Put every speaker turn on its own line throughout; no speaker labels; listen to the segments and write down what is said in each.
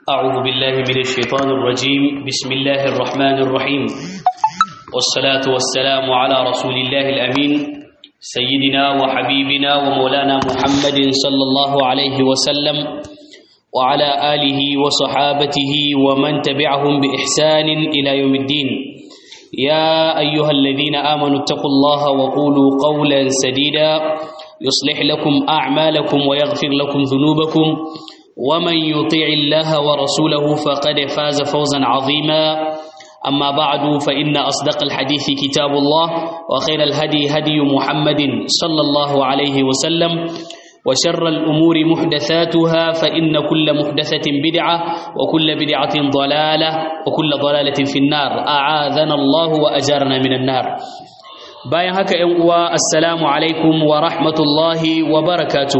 أعوذ بالله من الشيطان الرجيم بسم الله الرحمن الرحيم والصلاة والسلام على رسول الله الأمين سيدنا وحبيبنا ومولانا محمد صلى الله عليه وسلم وعلى آله وصحابته ومن تبعهم بإحسان إلى يوم الدين يا أيها الذين آمنوا اتقوا الله وقولوا قولا سديدا يصلح لكم أعمالكم ويغفر لكم ذنوبكم ومن يطيع الله ورسوله فقد فاز فوزا عظيما أما بعد فإن أصدق الحديث كتاب الله وخير الهدي هدي محمد صلى الله عليه وسلم وشر الأمور محدثاتها فإن كل محدثة بدعة وكل بدعة ضلالة وكل ضلالة في النار أعاذنا الله وأجارنا من النار باين هكا ينقوى السلام عليكم ورحمة الله وبركاته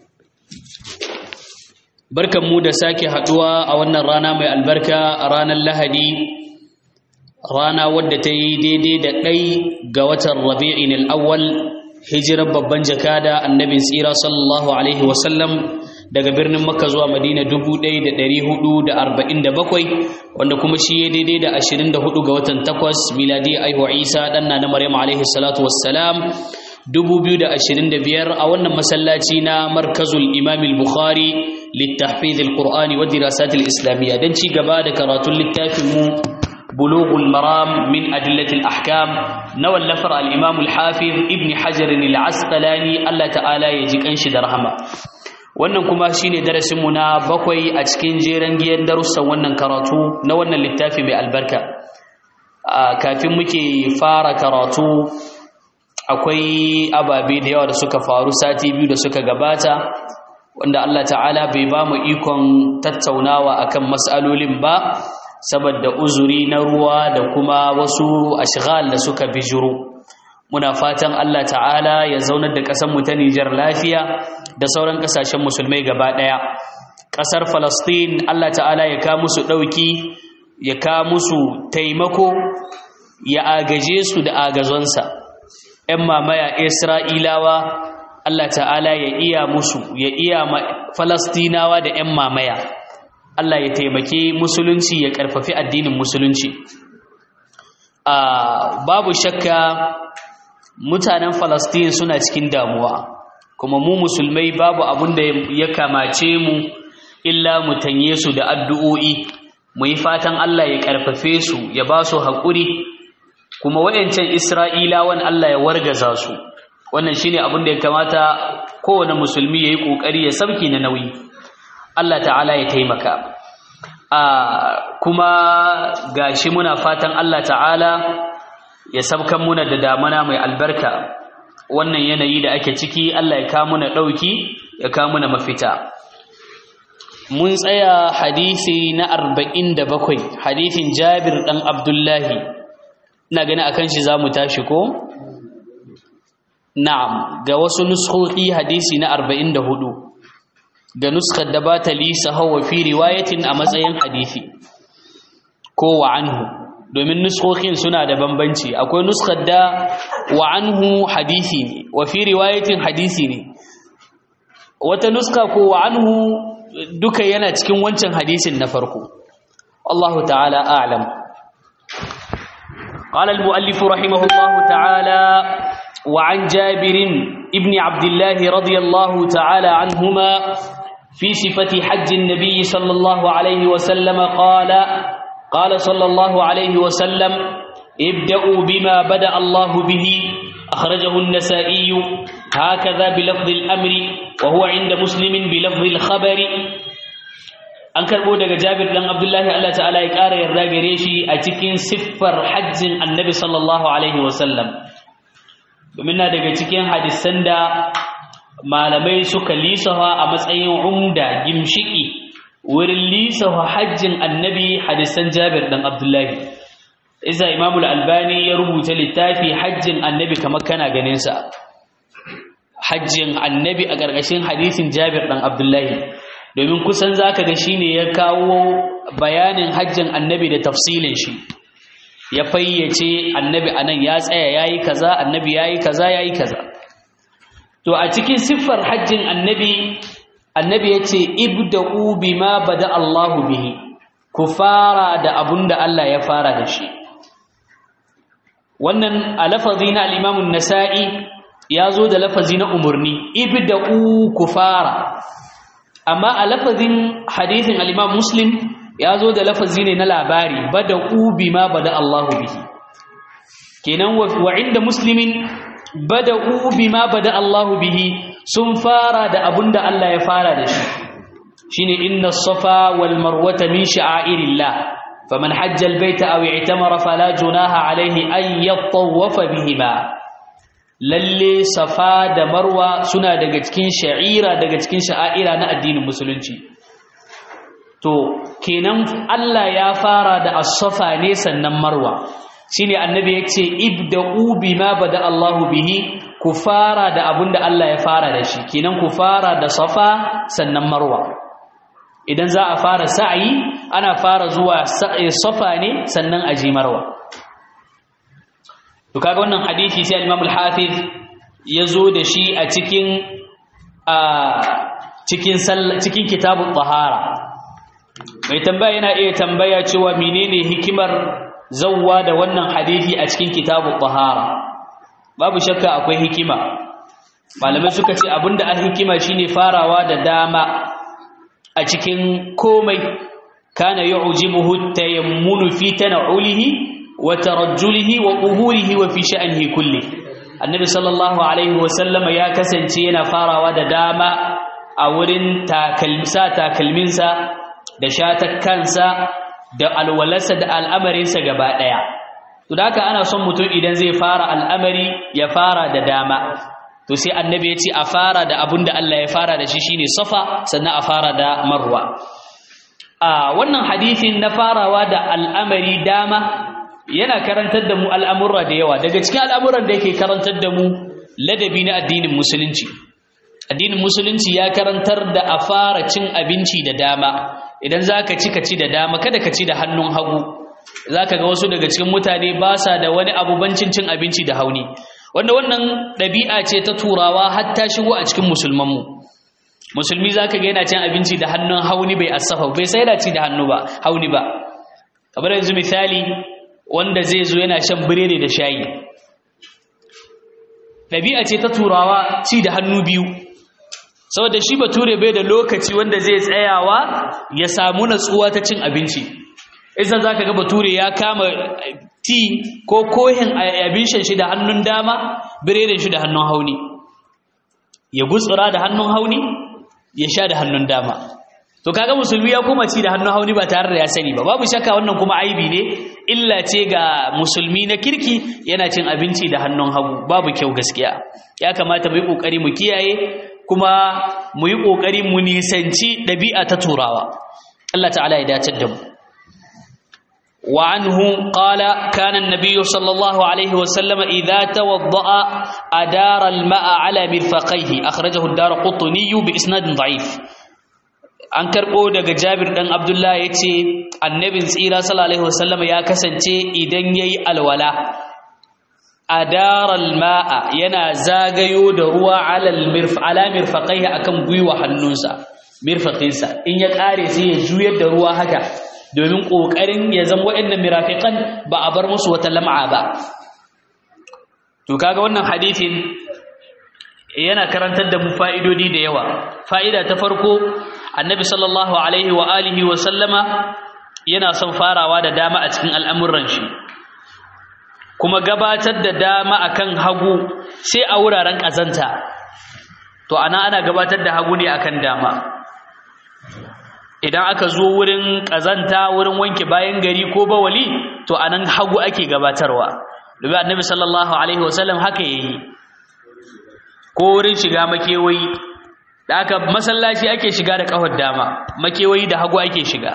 barkan mu da sake haduwa a wannan rana mai albarka a ranar lahadi rana wadda ta yi daidai da ɗai ga watan rabi'in al'awwal hijirar babban jakada annabin tsira sallallahu alaihi wasallam daga birnin makka zuwa madina 1447 wanda kuma shi ya daidai da 24 ga watan 8 miladi aihuwa isa ɗanna na maryam alaihi salatu wassalam 2025 a wannan masallaci na markazul imam al-bukhari littahfiz al-qur'ani wa dirasat al-islamiyya dan ci gaba da karatun littafin mu bulughul maram min adillati al-ahkam na wallafar al-imam al-hafiz ibn hajar al-asqalani Allah ta'ala ya ji kanshi da rahama wannan kuma shine darasin mu na bakwai a cikin jeren giyan darussan wannan karatu na wannan littafi mai albarka kafin muke fara karatu akwai ababe da yawa da suka faru sati biyu da suka gabata wanda Allah ta'ala bai ba mu ikon tattaunawa akan mas'alolin ba saboda uzuri na ruwa da kuma wasu ashghal da suka bijiro muna fatan Allah ta'ala ya zaunar da ƙasar mu ta Nijar lafiya da sauran ƙasashen musulmai gaba ɗaya ƙasar Falastin Allah ta'ala ya ka musu ɗauki ya ka musu taimako ya agaje su da agazonsa ‘yan mamaya Isra'ilawa Allah ta'ala ya iya musu ya iya Falastinawa da ‘yan mamaya Allah ya taimake musulunci ya ƙarfafi addinin musulunci babu shakka mutanen Falastin suna cikin damuwa kuma mu musulmai babu abin da ya kamace mu illa mu tanye su da addu'o'i mu yi fatan Allah ya ƙarfafe su ya ba su haƙuri kuma wayancan Isra'ilawan Allah ya wargaza su wannan shine abin da ya kamata kowane musulmi yayi kokari ya sauki na nauyi Allah ta'ala ya taimaka a kuma gashi muna fatan Allah ta'ala ya sabkan muna da damana mai albarka wannan yanayi da ake ciki Allah ya kawo muna dauki ya kawo muna mafita mun tsaya hadisi na 47 hadisin Jabir dan Abdullahi ina gani akan shi zamu tashi ko na'am ga wasu nuskhoki hadisi na 44 ga nuskar da ba ta lisa hawa fi riwayatin a matsayin hadisi ko wa anhu domin nuskhokin suna da bambanci akwai nuskar da wa anhu hadisi ne wa fi riwayatin hadisi ne wata nuska ko wa anhu duka yana cikin wancan hadisin na farko Allah ta'ala a'lam قال المؤلف رحمه الله تعالى وعن جابر ابن عبد الله رضي الله تعالى عنهما في صفة حج النبي صلى الله عليه وسلم قال قال صلى الله عليه وسلم ابدأوا بما بدأ الله به أخرجه النسائي هكذا بلفظ الأمر وهو عند مسلم بلفظ الخبر an karbo daga Jabir dan Abdullahi Allah ta'ala ya ƙara yarda gare shi a cikin siffar hajjin Annabi sallallahu alaihi wasallam domin na daga cikin hadisan da malamai suka lisafa a matsayin umda gimshiki wurin lisafa hajjin Annabi hadisan Jabir dan Abdullahi isa Imam al-Albani ya rubuta littafi hajjin Annabi kamar kana ganin sa hajjin Annabi a ƙarƙashin hadisin Jabir dan Abdullahi domin kusan za ka ga shi ne ya kawo bayanin hajjin annabi da tafsilin shi ya fayyace annabi a nan ya tsaya ya yi kaza annabi ya yi kaza ya yi kaza to a cikin siffar hajjin annabi annabi yace ibda'u bima bada Allahu bihi ku fara da abunda Allah ya fara da shi wannan a lafazi na al-Imam an-Nasa'i ya zo da lafazi na umurni ibda'u ku fara amma a lafazin hadithin al-Imam Muslim ya zo da lafazi ne na labari bada'u bima bada Allahu bihi kenan wa inda muslimin bada'u bima bada Allahu bihi sun fara da abunda Allah ya fara da shi shine inna safa wal marwata min sha'airillah faman hajja al baita aw i'tamara fala junaha alayhi an yatawafa bihima lalle safa da marwa suna daga cikin sha'ira daga cikin sha'aira na addinin musulunci to kenan Allah ya fara da as-safa ne sannan marwa shine annabi yace ibda'u bima bada Allahu bihi ku fara da abinda Allah ya fara da shi kenan ku fara da safa sannan marwa idan za a fara sa'ayi ana fara zuwa safa ne sannan aji marwa to kaga wannan hadisi sai al-Imam al-Hafiz yazo da shi a cikin a cikin cikin kitabut tahara mai tambaya yana iya tambaya cewa menene hikimar zawwa da wannan hadisi a cikin kitabut tahara babu shakka akwai hikima malamai suka ce abinda a hikima shine farawa da dama a cikin komai kana yu'jibuhu tayammunu fi tan'ulihi wa tarajjulihi wa quhurihi wa fi sha'nihi kulli annabi sallallahu alaihi wa sallama ya kasance yana farawa da dama a wurin takalmisa takalminsa da shatakkansa da alwalarsa da al'amarinsa gaba daya to da haka ana son mutum idan zai fara al'amari ya fara da dama to sai annabi ya ce a fara da abin da Allah ya fara da shi shine safa sannan a fara da marwa a wannan hadisin na farawa da al'amari dama yana karantar da mu al'amurra da yawa daga cikin al'amuran da yake karantar da mu ladabi na addinin musulunci addinin musulunci ya karantar da a fara cin abinci da dama idan za ka ci ka ci da dama kada ka ci da hannun hagu za ka ga wasu daga cikin mutane ba sa da wani abubancin cin abinci da hauni wanda wannan ɗabi'a ce ta turawa hatta shigo a cikin musulmanmu musulmi za ka ga yana cin abinci da hannun hauni bai asafa bai sai da ci da hannu ba hauni ba kamar yanzu misali wanda zai zo yana shan biredi da shayi ɗabi'a ce ta turawa ci da hannu biyu saboda shi bature bai da lokaci wanda zai tsayawa ya samu natsuwa ta cin abinci isan za ka ga bature ya kama ti ko kohin abin shan shi da hannun dama biredin shi da hannun hauni ya gutsura da hannun hauni ya sha da hannun dama to kaga musulmi ya kuma ci da hannun hauni ba tare da ya sani ba babu shakka wannan kuma aibi ne illa ce ga musulmi na kirki yana cin abinci da hannun hagu babu kyau gaskiya ya kamata mu yi kokari mu kiyaye kuma mu yi kokari mu nisanci ɗabi'a ta turawa Allah ta'ala ya dace da mu وعنه قال كان النبي صلى الله عليه وسلم إذا توضأ أدار الماء على مرفقيه أخرجه الدار قطني بإسناد ضعيف an karɓo daga jabir ɗan abdullah ya ce annabin tsira sallallahu wasallam ya kasance idan ya yi alwala a daral ma'a yana zagayo da ruwa ala mirfaƙai a kan gwiwa hannunsa mirfaƙinsa in ya ƙare sai ya juyar da ruwa haka domin ƙoƙarin ya zama waɗannan mirafiƙan ba a bar musu wata lam'a ba to kaga wannan hadithin yana karantar da mu fa'idodi da yawa fa'ida ta farko annabi sallallahu alaihi wa alihi wa sallama yana son farawa da dama a cikin al'amuran shi kuma gabatar da dama akan hagu sai a wuraren ƙazanta to ana ana gabatar da hagu ne akan dama idan aka zo wurin ƙazanta wurin wanke bayan gari ko bawali to anan hagu ake gabatarwa domin annabi sallallahu alaihi wasallam haka yayi ko wurin shiga makewayi da aka masallaci ake shiga da kafar dama makewayi da hagu ake shiga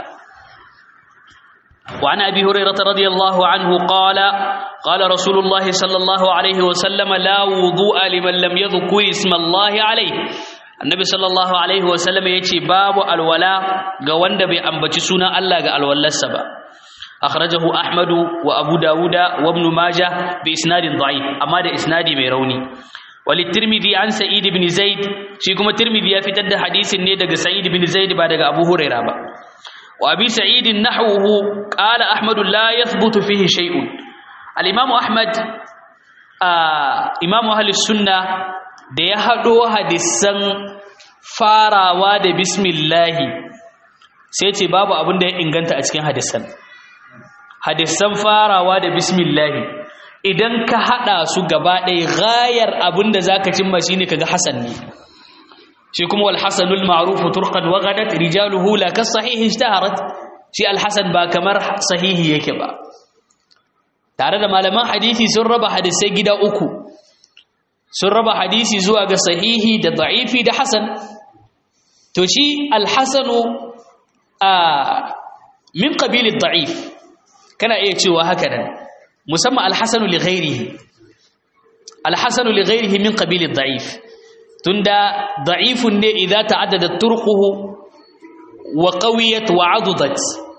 وعن أبي هريرة رضي الله عنه قال قال رسول الله صلى الله عليه وسلم لا وضوء لمن لم يذكر اسم الله عليه النبي صلى الله عليه وسلم يتي باب الولاء قوند بأنبت سنة الله قال الولاء السبا أخرجه أحمد وأبو داود وابن ماجه بإسناد ضعيف أما ده إسنادي ميروني وللترمذي عن سعيد بن زيد شي كما ترمذي ya fitar da hadisin ne daga Sa'id bin Zaid ba daga Abu Hurairah ba wa Abi Sa'id nahwuhu qala Ahmad la yathbutu fihi shay'un al-Imam Ahmad Imam ahli sunna da ya hado hadisan farawa da bismillah sai ce babu abin da ya inganta a cikin hadisan hadisan farawa da bismillah idan ka hada su gaba ɗaya gayar abin da zaka cimma shine kaga hasan ne shi kuma wal hasanul ma'ruf turqan wa ghadat rijaluhu la ka sahih ishtaharat shi al hasan ba kamar sahihi yake ba tare da malaman hadisi sun raba hadisai gida uku sun raba hadisi zuwa ga sahihi da da'ifi da hasan to shi al hasanu a min qabil ad da'if kana iya cewa haka nan musamman alhassanu li ghairihi alhassanu li ghairihi min qabilid da'if tunda da'ifun ne idza ta'addada turquhu wa qawiyat wa 'adudat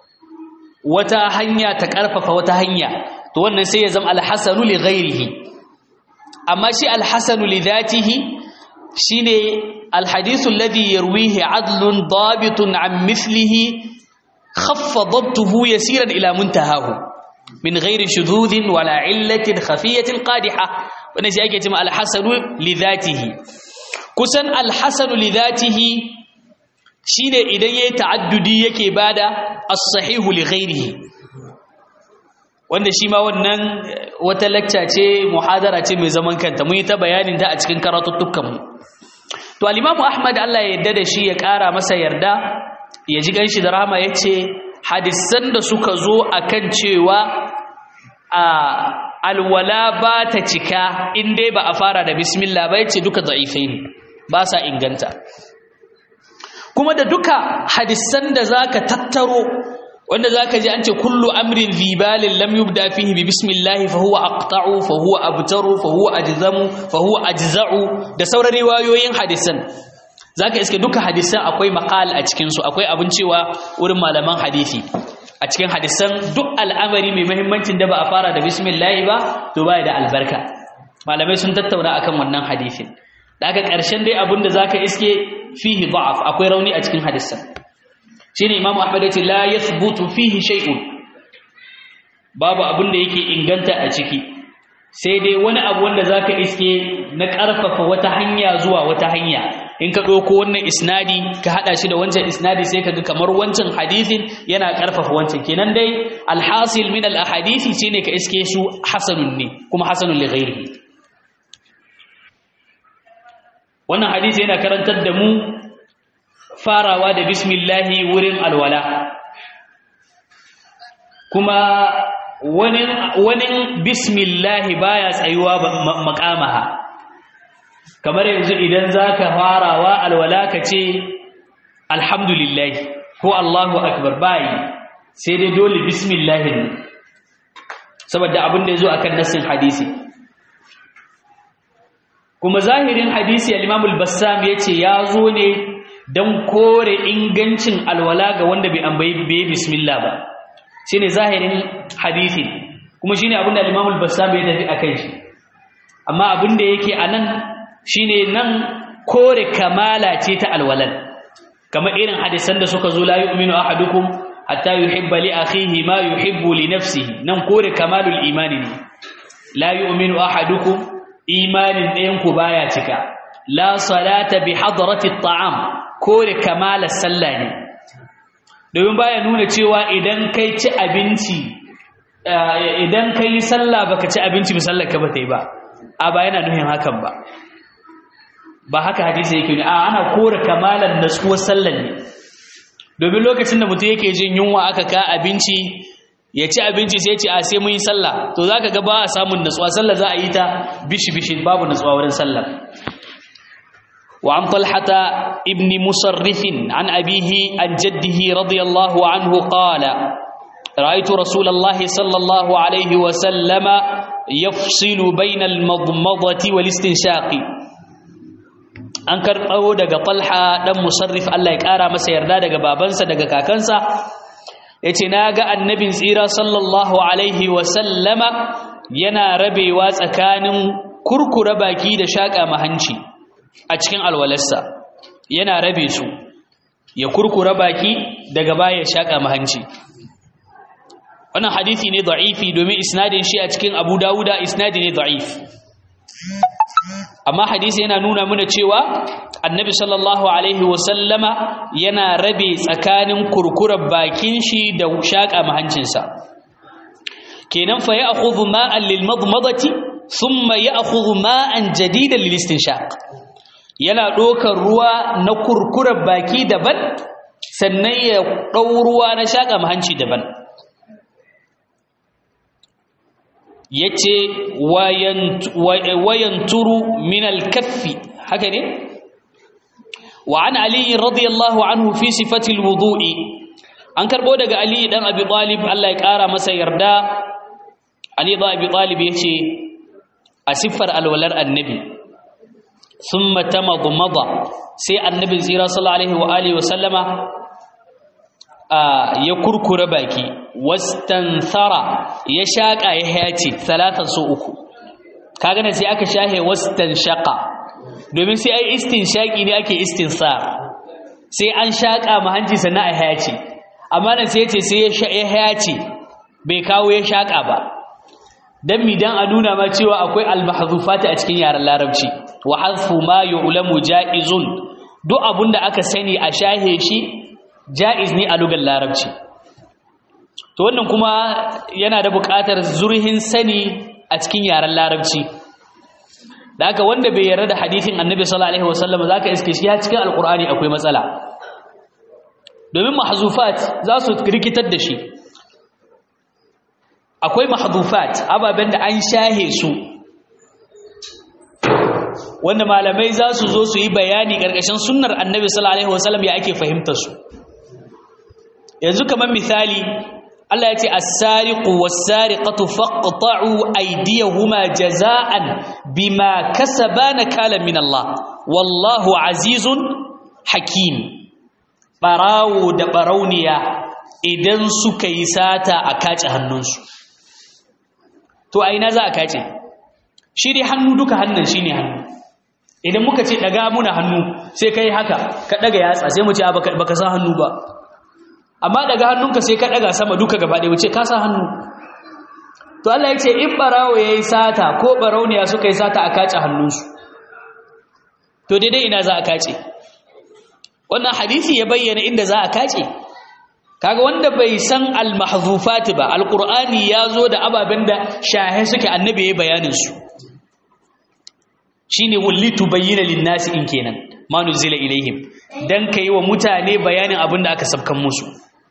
wata hanya ta karfafa wata hanya to wannan sai ya zama alhassanu li ghairihi amma shi alhassanu li dhatihi shine alhadithu alladhi yarwihi 'adlun dabitun 'an mithlihi khaffa dabtuhu yasiran ila muntahahu min ghairi shududin wala illatin khafiyatin qadiha wannan shi ake cewa al-hasanu li dhatihi kusan al-hasanu li dhatihi shine idan yayi ta'addudi yake bada as-sahihu li ghairihi wanda shi ma wannan wata lecture ce muhadara ce mai zaman kanta mun yi ta bayanin ta a cikin karatuttukan mu to al-imam Ahmad Allah ya yarda da shi ya kara masa yarda ya ji ganshi da rahama yace hadisan da suka zo akan cewa a alwala ba ta cika in dai ba a fara da bismillah ba yace duka da'ifai ne ba sa inganta kuma da duka hadisan da zaka tattaro wanda zaka ji an ce kullu amrin zibalin lam yubda fihi bi bismillah fa huwa aqta'u fa huwa abtaru fa huwa ajzamu fa huwa ajza'u da sauran riwayoyin hadisan zaka iske duka hadisan akwai maqal a cikin su akwai abin cewa wurin malaman hadisi a cikin hadisan duk al'amari mai muhimmancin da ba a fara da bismillah ba to baya da albarka malamai sun tattauna akan wannan hadisin daga ƙarshen dai abin da zaka iske fihi da'af akwai rauni a cikin hadisan shine imamu ahmad ya ce la yathbutu fihi shay'un babu abin da yake inganta a ciki sai dai wani abu wanda zaka iske na ƙarfafa wata hanya zuwa wata hanya in ka ɗauko wannan isnadi ka haɗa shi da wancan isnadi sai ka ga kamar wancan hadisin yana ƙarfafa wancan kenan dai alhasil min al-ahadisi shine ka iske su hasanun ne kuma hasanun li ghairihi wannan hadisi yana karantar da mu farawa da bismillahi wurin alwala kuma wani wani bismillahi baya tsayuwa makamaha kamar yanzu idan zaka farawa alwala ka ce alhamdulillah ko Allahu akbar bayi sai dai dole bismillah ne saboda abin da yazo akan nassin hadisi kuma zahirin hadisi al-Imam al-Bassam yace yazo ne dan kore ingancin alwala ga wanda bai ambayi bai bismillah ba shine zahirin hadisi kuma shine abin da al-Imam al-Bassam ya tafi akan shi amma abin da yake anan shine nan kore kamala ce ta alwalan kamar irin hadisan da suka zo la yu'minu ahadukum hatta yuhibba li akhihi ma yuhibbu li nafsihi nan kore kamalul imani ne la yu'minu ahadukum imanin ɗayan ku baya cika la salata bi hadrati at'am kore kamalar sallah ne domin baya nuna cewa idan kai ci abinci idan kai sallah baka ci abinci misallar ka ba ta yi ba a ba yana nuhin hakan ba ba haka hadisi yake ne a ana kore kamalan natsuwar sallar ne domin lokacin da mutum yake jin yunwa aka ka abinci ya ci abinci sai ce a sai mun yi sallah to zaka ga ba a samun natsuwa sallah za a yi ta bishi bishi babu natsuwa wurin sallah wa an talhata ibn musarrif an abihi an jaddihi radiyallahu anhu qala رأيت رسول الله صلى الله عليه وسلم يفصل بين المضمضة والاستنشاق an karɓo daga falha ɗan musarrif Allah ya ƙara masa yarda daga babansa daga kakansa ya ce na ga annabin tsira sallallahu alaihi wasallama yana rabewa tsakanin kurkura baki da shaƙa mahanci a cikin alwalarsa yana rabe su ya kurkura baki daga baya shaƙa mahanci wannan hadisi ne da'ifi domin isnadin shi a cikin abu dawuda isnadi ne da'if amma hadisi yana nuna mana cewa annabi sallallahu alaihi wasallama yana rabe tsakanin kurkurar bakin shi da shaƙa mahancinsa kenan fa ya'khudhu ma'an lil madmadati thumma ya'khudhu ma'an jadidan lil istinshaq yana ɗaukar ruwa na kurkurar baki daban sannan ya ɗau ruwa na shaƙa mahanci daban yace wayanturu min al-kaffi haka ne wa an ali radiyallahu anhu fi sifati al-wudu'i an karbo daga ali dan abi talib Allah ya kara masa yarda ali dan abi talib yace a siffar alwalar annabi thumma tamadmada sai annabi zira sallallahu alaihi wa alihi wa sallama ya kurkura baki wastanthara ya shaka ya hayace talatan so uku kaga ne sai aka shahe wastanshaqa domin sai ai istinshaqi ne ake istinsar sai an shaka mahanji sannan a hayace amma nan sai yace sai ya hayace bai kawo ya shaka ba dan mi dan a nuna ma cewa akwai al-mahdhufat a cikin yaren larabci wa hadfu ma yu'lamu jaizun duk abunda aka sani a shahe shi ja'iz ne a lugar larabci to wannan kuma yana da buƙatar zurhin sani a cikin yaren larabci da haka wanda bai yarda da hadithin annabi sallallahu alaihi wasallam zaka iske shi ya cikin alqur'ani akwai matsala domin mahzufat za su rikitar da shi akwai mahzufat ababen da an shahe su wanda malamai za su zo su yi bayani ƙarƙashin sunnar annabi sallallahu alaihi wasallam ya ake fahimtar su yanzu kamar misali Allah ya ce as-sariqu was-sariqatu faqta'u aydiyahuma jaza'an bima kasaba nakalan min Allah wallahu azizun hakim barawo da barauniya idan suka yi sata a kace hannunsu to a ina za a kace shi dai hannu duka hannun shine hannu idan muka ce daga muna hannu sai kai haka ka daga yatsa sai mu ce baka sa hannu ba amma daga hannunka sai ka daga sama duka gaba ɗaya wuce ka sa hannu to Allah ya ce in barawo yayi sata ko barauniya suka yi sata a kace hannunsu to daidai ina za a kace wannan hadisi ya bayyana inda za a kace kaga wanda bai san al-mahzufat ba al-qur'ani yazo da ababen da shahe suke annabi yayi bayanin su shine wallitu bayyana lin-nasi in kenan ma nuzila ilaihim dan kai wa mutane bayanin abin da aka sabkan musu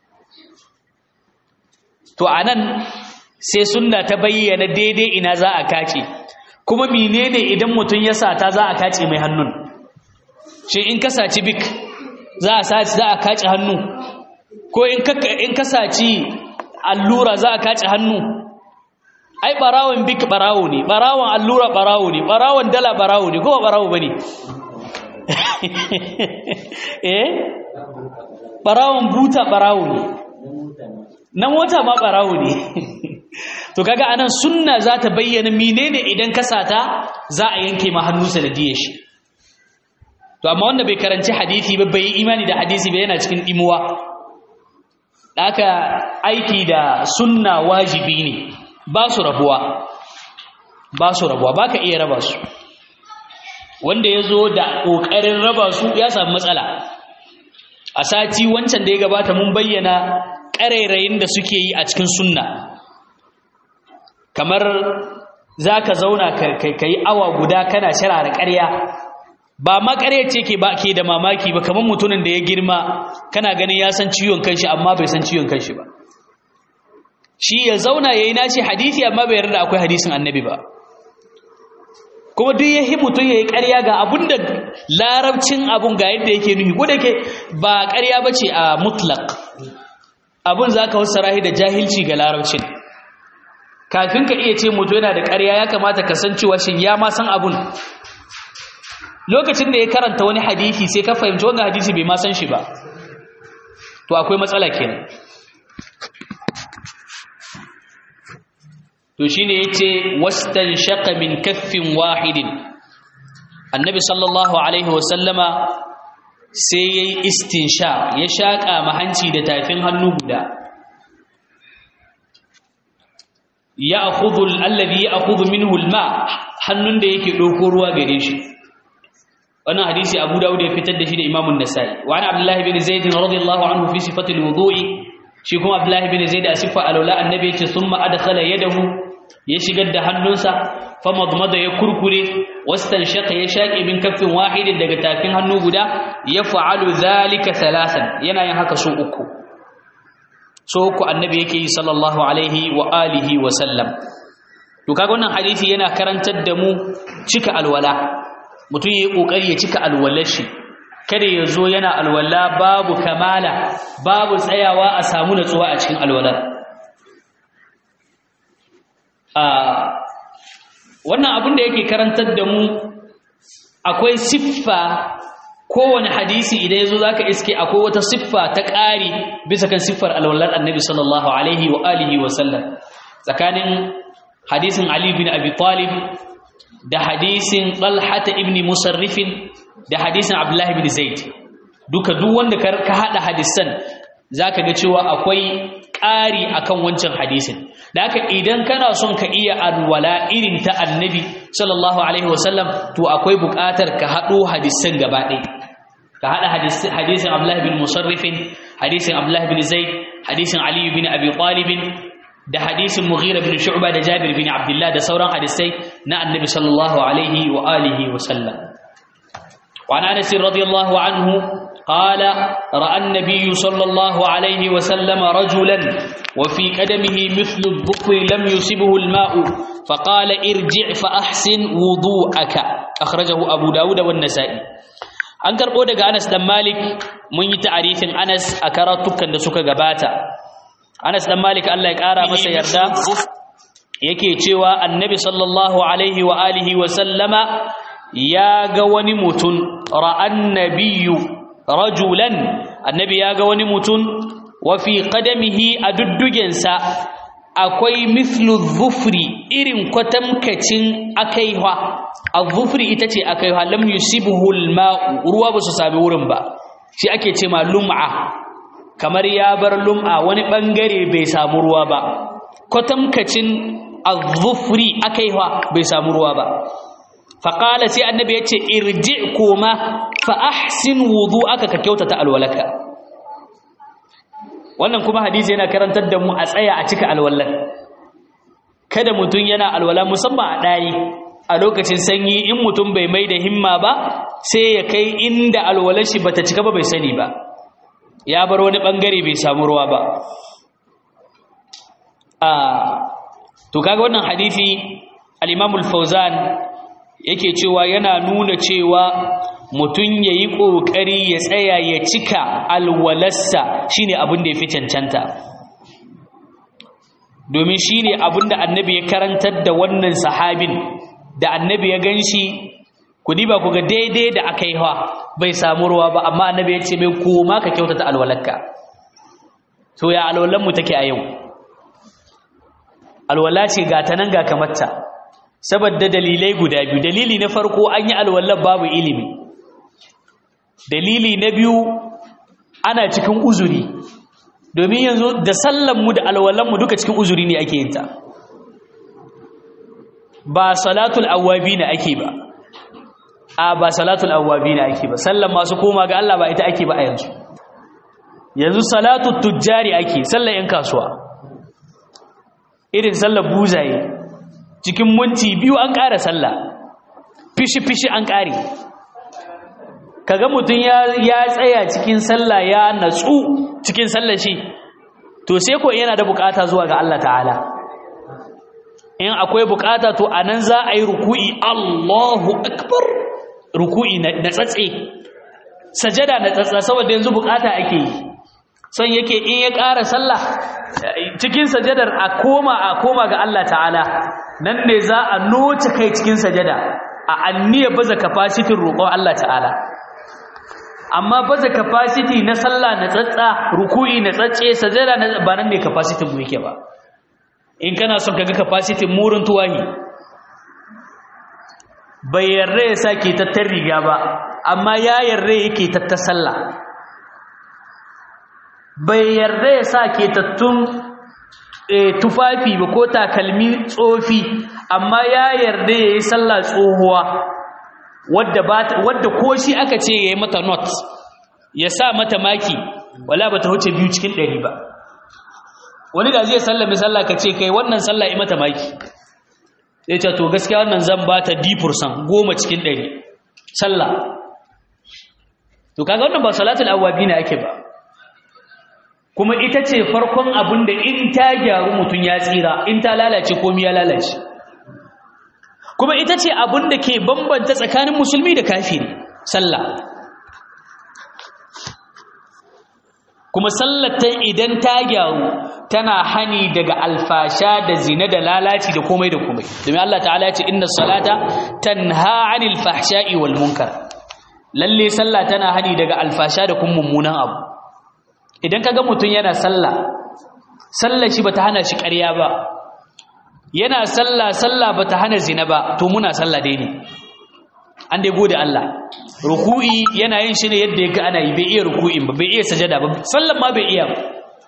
to anan sai sunna ta bayyana daidai ina za a kace kuma menene idan mutun ya sata za a kace mai hannun shi in ka saci bik za a saci za a kace hannu ko in ka in ka saci allura za a kace hannu ai barawon bik barawo ne barawon allura barawo ne barawon dala barawo ne ko barawo bane eh barawon buta barawo ne na mota ma barawo ne to kaga anan sunna za ta bayyana menene idan ka sata za a yanke ma hannu sanadiyar shi to amma wanda bai karanci hadisi ba bai imani da hadisi ba yana cikin imuwa haka aiki da sunna wajibi ne ba su rabuwa ba su rabuwa ba ka iya raba su wanda ya zo da ƙoƙarin raba su ya samu matsala a sati wancan da ya gabata mun bayyana ƙarairayin da suke yi a cikin sunna kamar za ka zauna ka yi awa guda kana shirara ƙarya ba ma ƙarya ce ke ba ke da mamaki ba kamar mutumin da ya girma kana ganin ya san ciwon kanshi amma bai san ciwon kanshi ba shi ya zauna ya yi nashi hadisi amma bai yarda akwai hadisin annabi ba kuma duk ya mutum ya yi ƙarya ga abun da larabcin abun ga yadda yake nuhi ko da ke ba ƙarya ba ce a mutlak abun za ka wasu rahi da jahilci ga larabcin kafin ka iya ce mutum yana da ƙarya ya kamata ka san cewa shin ya ma san abun lokacin da ya karanta wani hadisi sai ka fahimci wannan hadisi bai ma san shi ba to akwai matsala kenan to shine yace wastanshaqa min kaffin wahidin annabi sallallahu alaihi wasallama sai yayi istinsha ya shaka mahanci da tafin hannu guda ya'khudhu alladhi ya'khudhu minhu alma hannun da yake dauko ruwa gare shi wannan hadisi Abu Dawud ya fitar da shi da Imam an-Nasa'i wa ana Abdullah bin Zaid radiyallahu anhu fi sifati al-wudu'i shi kuma Abdullah bin Zaid a sifa alwala annabi yace thumma adkhala yadahu ya shigar da hannunsa famadmada ya kurkure wastanshaka ya shaƙe min kaffin wahidin daga tafin hannu guda ya fa'alu zalika salasan yana yin haka so uku so uku annabi yake yi sallallahu alaihi wa alihi wa sallam to kaga wannan hadisi yana karantar da mu cika alwala mutum yayi kokari ya cika alwalar shi kada ya zo yana alwala babu kamala babu tsayawa a samu natsuwa a cikin alwalar wannan abin da yake karantar da mu akwai siffa kowane hadisi idan yazo zaka iske akwai wata siffa ta ƙari bisa kan siffar alwallar annabi sallallahu alaihi wa alihi wa sallam tsakanin hadisin ali bin abi talib da hadisin talha ibn musarrifin da hadisin abdullahi bin zaid duka duk wanda ka hada hadisan zaka ga cewa akwai ƙari akan wancan hadisin da haka idan kana son ka iya alwala irin ta annabi sallallahu alaihi wasallam to akwai buƙatar ka haɗo hadisan gaba ɗaya ka haɗa hadisin abdullahi bin musarrifin hadisin abdullahi bin zaid hadisin ali bin abi talib da hadisin mughira bin shu'ba da jabir bin abdullah da sauran hadisai na annabi sallallahu alaihi wa alihi wasallam وعن انس رضي الله عنه قال راى النبي صلى الله عليه وسلم رجلا وفي قدمه مثل الظفر لم يصبه الماء فقال ارجع فاحسن وضوءك اخرجه ابو داود والنسائي an karbo daga Anas dan Malik mun yi ta'arifin Anas a karatukan da suka gabata Anas dan Malik Allah ya kara masa yarda yake cewa Annabi sallallahu alaihi wa alihi wa sallama ya ga wani mutum ra'an nabiyyu rajulan annabi ya ga wani mutum wa fi qadamihi a duddugensa akwai mithlu dhufri irin kwatamkacin akaiwa az-dhufri ita ce akaiwa lam yusibuhu al-ma'u ruwa ba su sami wurin ba shi ake ce ma lum'a kamar ya bar lum'a wani bangare bai samu ruwa ba kwatamkacin az-dhufri akaiwa bai samu ruwa ba faƙala sai annabi ya ce irji koma fa ahsin wudu aka ka kyautata alwalaka wannan kuma hadisi yana karantar da mu a tsaya a cika alwalan kada mutum yana alwala musamman a ɗari a lokacin sanyi in mutum bai mai da himma ba sai ya kai inda alwalar shi bata cika ba bai sani ba ya bar wani ɓangare bai samu ruwa ba a to kaga wannan hadisi al-imamul fauzan yake cewa yana nuna cewa mutum ya yi ƙoƙari ya tsaya ya cika alwalarsa shine abin da ya fi cancanta domin shine abin da annabi ya karantar da wannan sahabin da annabi ya gan shi ku diba ku ga daidai da aka yi hawa bai samu ruwa ba amma annabi ya ce mai koma ka kyautata alwalarka to ya alwalanmu take a yau alwala ce ga ta nan ga kamarta saboda dalilai guda biyu dalili na farko an yi alwallar babu ilimi dalili na biyu ana cikin uzuri domin yanzu da sallanmu da alwallanmu duka cikin uzuri ne ake yinta ba salatul awwabi na ake ba a ba salatul awwabi na ake ba sallan masu koma ga Allah ba ita ake ba a yanzu yanzu salatul tujjari ake sallan yan kasuwa irin sallar buzaye cikin minti biyu an ƙara sallah fishi-fishi an ƙare kaga mutum ya tsaya cikin sallah ya natsu cikin sallah shi to sai ko yana da bukata zuwa ga Allah ta'ala in akwai bukata to anan za a yi ruku'i Allahu akbar ruku'i na tsatse sajada na tsatsa saboda yanzu bukata ake yi son yake in ya ƙara sallah cikin sajadar a koma a koma ga Allah ta'ala nan ne za a noce kai cikin sajada a anniya baza capacity roƙon Allah ta'ala amma baza capacity na sallah na tsatsa ruku'i na tsatse sajada na ba nan ne capacity mu yake ba in kana son kaga capacity murin tuwahi bai yarda ya sa ke tattar riga ba amma ya yarda yake tattar sallah bai yarda ya sa ke tattun tufafi ba ko takalmi tsofi amma ya yarda ya yi sallah tsohuwa wadda ko shi aka ce ya yi mata not ya sa mata maki wala ba ta wuce biyu cikin ɗari ba wani da zai sallami sallah ka ce kai wannan sallah yi mata maki ya ce to gaskiya wannan zan ba ta dipursan goma cikin ɗari sallah to kaga wannan ba salatul awwabi ne ake ba kuma ita ce farkon abin da in ta gyaru mutum ya tsira in ta lalace komi ya lalace kuma ita ce abin da ke bambanta tsakanin musulmi da kafiri sallah kuma sallata idan ta gyaru tana hani daga alfasha da zina da lalaci da komai da komai domin Allah ta'ala ya ce inna salata tanha 'anil fahsha'i wal munkar lalle sallah tana hani daga alfasha da kuma mummunan abu idan kaga mutun yana sallah sallar shi bata hana shi ƙarya ba yana sallah sallah bata hana zina ba to muna sallah dai ne an dai gode Allah ruku'i yana yin shi ne yadda ya ga ana yi bai iya ruku'in ba bai iya sajada ba sallan ma bai iya ba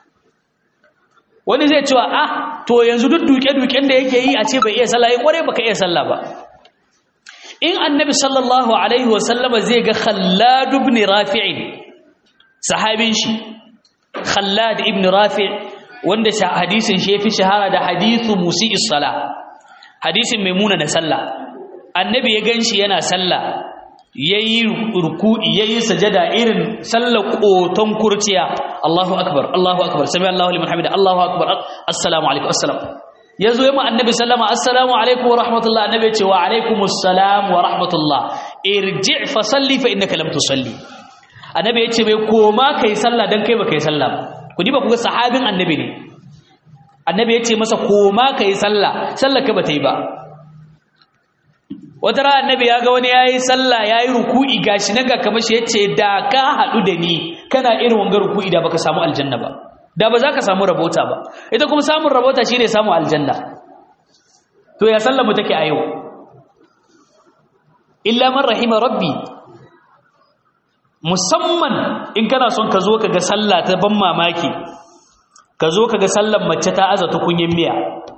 wani zai cewa ah to yanzu duk duke-duken da yake yi a ce bai iya sallah yin kware baka iya sallah ba in annabi sallallahu alaihi wasallama zai ga khallad ibn rafi'in sahabin shi khallad ibn rafi' wanda hadisin shi yafi shahara da hadithu musi'is sala hadisin maimuna na sallah annabi ya ganshi yana sallah yayi ruku'i yayi sajada irin sallar koton kurciya Allahu akbar Allahu akbar sami Allahu liman hamida Allahu akbar assalamu alaikum assalam yazo yamma annabi sallama assalamu alaikum wa rahmatullah annabi ya ce wa alaikumus salam wa rahmatullah irji' fa salli fa innaka lam tusalli annabi ya ce bai koma kai sallah dan kai baka yi sallah ku diba ku ga sahabin annabi ne annabi ya ce masa koma kai sallah sallar ka bata yi ba wata rana annabi ya ga wani yayi sallah yayi ruku'i gashi naga kamar shi yace da ka hadu da ni kana irin wanga ruku'i da baka samu aljanna ba da ba za ka samu rabota ba ita kuma samun rabota shine samu aljanna to ya sallar mu take a yau illa man rahima rabbi musamman in kana son ka zo ka ga sallah ta ban mamaki ka zo ka ga sallar mace ta aza tukunyin miya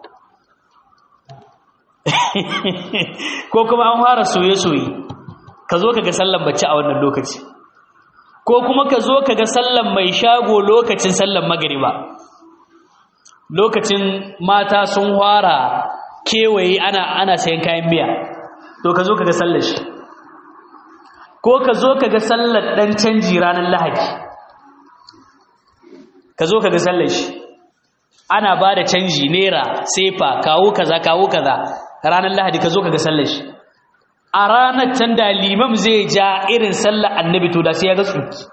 ko kuma an fara soye-soye ka zo ka ga sallan bacci a wannan lokaci ko kuma ka zo ka ga sallan mai shago lokacin sallan magariba lokacin mata sun fara kewaye ana ana sayan kayan miya to ka zo ka ga sallar shi ko ka zo ka ga sallar dan canji ranar lahadi ka zo ka ga sallar shi ana ba da canji naira sefa kawo kaza kawo kaza ranar lahadi ka zo ka ga sallar shi a ranar can da limam zai ja irin sallar annabi to da sai ya ga tsuki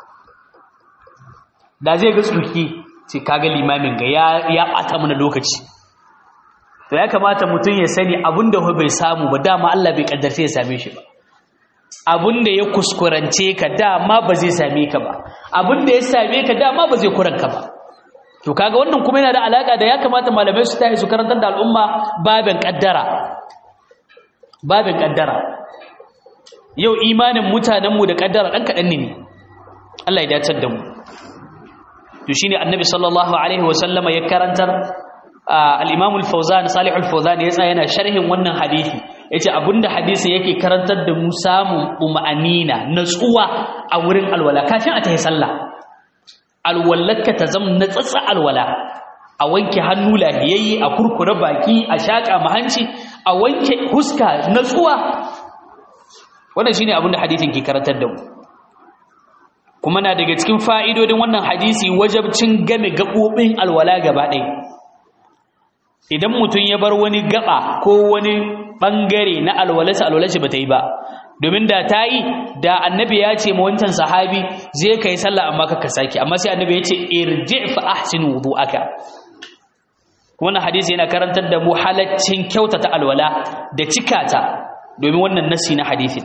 da zai ga tsuki sai kaga limamin ga ya ya bata mana lokaci to ya kamata mutum ya sani abinda bai samu ba dama Allah bai kaddarce ya same shi ba abinda ya kuskurance ka dama ba zai same ka ba abinda ya same ka dama ba zai kuranka ba to kaga wannan kuma yana da alaka da ya kamata malamai su tafi su karantar da al'umma babin kaddara babin kaddara yau imanin mutanenmu da kaddara dan kadan ne Allah ya dacar da mu to shine annabi sallallahu alaihi wa sallama ya karantar al-imam al-fawzan salih al-fawzan ya tsaya yana sharhin wannan hadisi yace abinda hadisin yake karantar da mu samun uma'anina natsuwa a wurin alwala kafin a tayi sallah alwallarka ta zama na tsatsa alwala a wanke hannu lahiyayye a kurkure baki a shaƙa mahanci a wanke huska natsuwa wannan shine abin da hadisin ke karantar da mu kuma na daga cikin fa'idodin wannan hadisi wajabcin game gaɓoɓin alwala gaba ɗaya idan mutum ya bar wani gaba ko wani ɓangare na alwalarsa alwalarsa ba ta yi ba domin da ta yi da annabi ya ce ma wancan sahabi zai kai sallah amma ka saki amma sai annabi ya ce irji fa ahsin wudu'aka wannan hadisi yana karantar da mu halaccin kyautata alwala da cikata domin wannan nasi na hadisin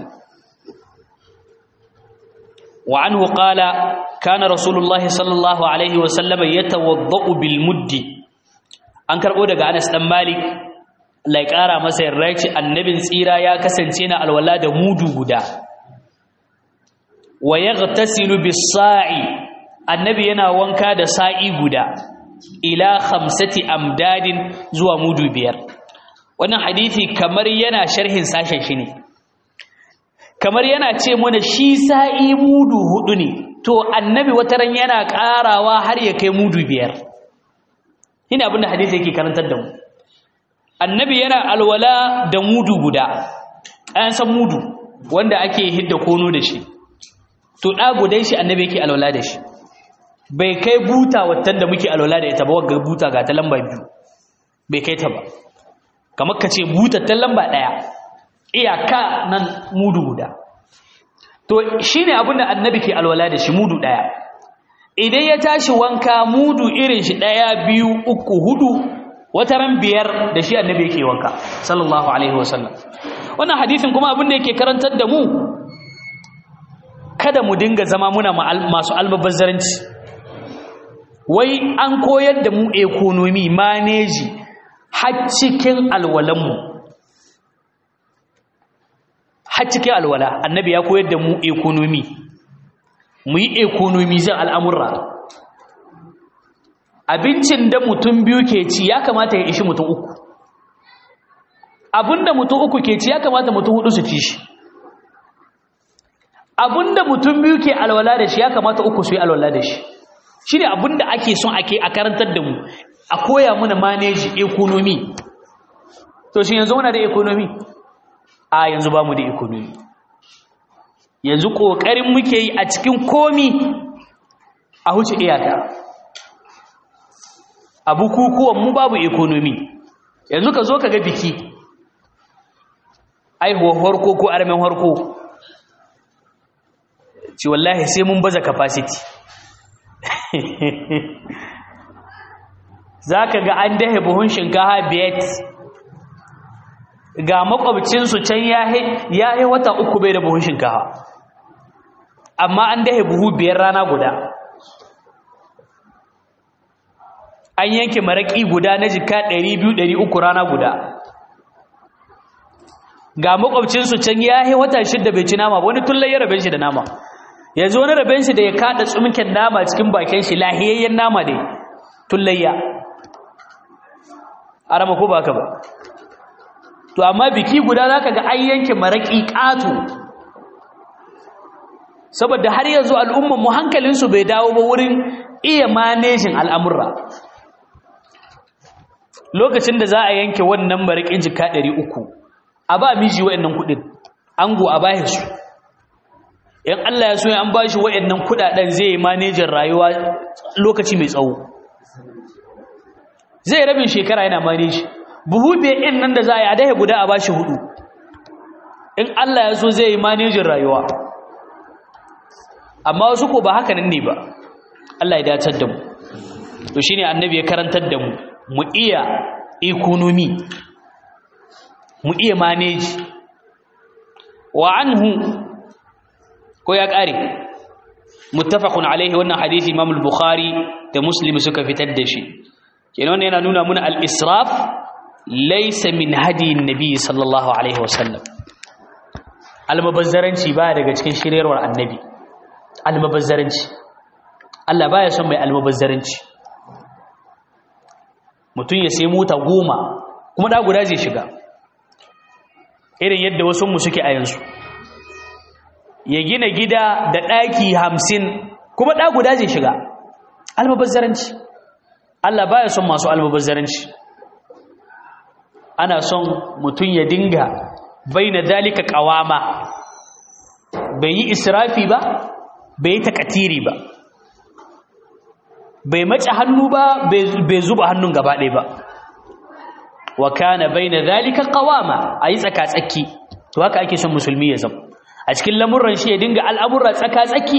wa anhu qala kana rasulullahi sallallahu alaihi wa sallam yatawaddau bil muddi an karbo daga Anas dan Malik lai ƙara masa yarda ce annabin tsira ya kasance na alwala da mudu guda wa yaghtasilu bis-sa'i annabi yana wanka da sa'i guda ila khamsati amdadin zuwa mudu biyar wannan hadisi kamar yana sharhin sashen shi ne kamar yana ce mana shi sa'i mudu hudu ne to annabi wataran yana karawa har ya kai mudu biyar ina abinda hadisi yake karantar da mu annabi yana alwala da mudu guda an san mudu wanda ake hidda kono da shi to da gudan shi annabi yake alwala da shi bai kai buta watan da muke alwala da ita ba wagga buta ga ta lamba biyu bai kai ta ba kamar ka ce buta ta lamba ɗaya iyaka nan mudu guda to shi ne abinda annabi ke alwala da shi mudu ɗaya idan ya tashi wanka mudu irin shi ɗaya biyu uku hudu wata ran biyar da shi annabi yake wanka sallallahu alaihi wasallam wannan hadisin kuma abin da yake karantar da mu kada mu dinga zama muna masu almubazzaranci wai an koyar da mu economy maneji har cikin alwalanmu har cikin alwala annabi ya koyar da mu economy mu yi economy zan al'amurra abincin da mutum biyu ke ci ya kamata ya ishi mutum uku abinda mutum uku ke ci ya kamata mutum hudu su ci shi abinda mutum biyu ke alwala da shi ya kamata uku su yi alwala da shi shi ne abinda ake son ake a karantar da mu a koya muna maneji economy to shi yanzu muna da economy a yanzu ba mu da economy yanzu ƙoƙarin muke yi a cikin komi a huce iyaka a bukukuwan mu babu economy yanzu ka zo ka ga biki aihuwar harko ko armen harko ci wallahi sai mun baza capacity za ka ga an dahe buhun shinkaha biyat ga makwabcinsu can ya yi wata uku bai da buhun shinkaha amma an dahe buhu biyar rana guda an yanke maraƙi guda na jika 200-300 rana guda ga makwabcinsu can ya yi wata shidda bai ci nama wani tullai ya rabe shi da nama yanzu wani raben shi da ya kada tsumken nama cikin bakin shi lahiyayyen nama ne tullayya arama ko baka ba to amma biki guda zaka ga an yanke maraki ƙato saboda har yanzu al'umman mu hankalin su bai dawo ba wurin iya manejin al'amurra lokacin da za a yanke wannan marakin jika 300 a ba miji wayannan kudin ango a bahe su in Allah ya so ya an bashi wayannan kudaden zai yi manejin rayuwa lokaci mai tsawo zai rabin shekara yana maneji buhu in nan da za a yi a dahe guda a bashi hudu in Allah ya so zai yi manejin rayuwa amma wasu ko ba haka nan ne ba Allah ya dacar da mu to shine annabi ya karantar da mu mu iya economy mu iya maneji wa anhu ko ya kare muttafaqun alaihi wannan hadisi Imam al-Bukhari da Muslim suka fitar da shi kenan wannan yana nuna muna al-israf laysa min hadi an-nabi sallallahu alaihi wasallam al-mubazzaranci ba daga cikin shiryarwar annabi al-mubazzaranci Allah baya son mai al-mubazzaranci mutum ya sai mota goma kuma da guda zai shiga irin yadda wasu mu suke a yanzu ya gina gida da ɗaki hamsin kuma ɗa guda zai shiga almubazzaranci Allah baya son masu almubazzaranci ana son mutum ya dinga bai na dalika ƙawama bai yi israfi ba bai yi takatiri ba bai mace hannu ba bai zuba hannun gaba ɗaya ba wa kana baina zalika qawama ayi tsaka-tsaki to haka ake son musulmi ya zama a cikin lamurran shi ya dinga al'amurra tsaka-tsaki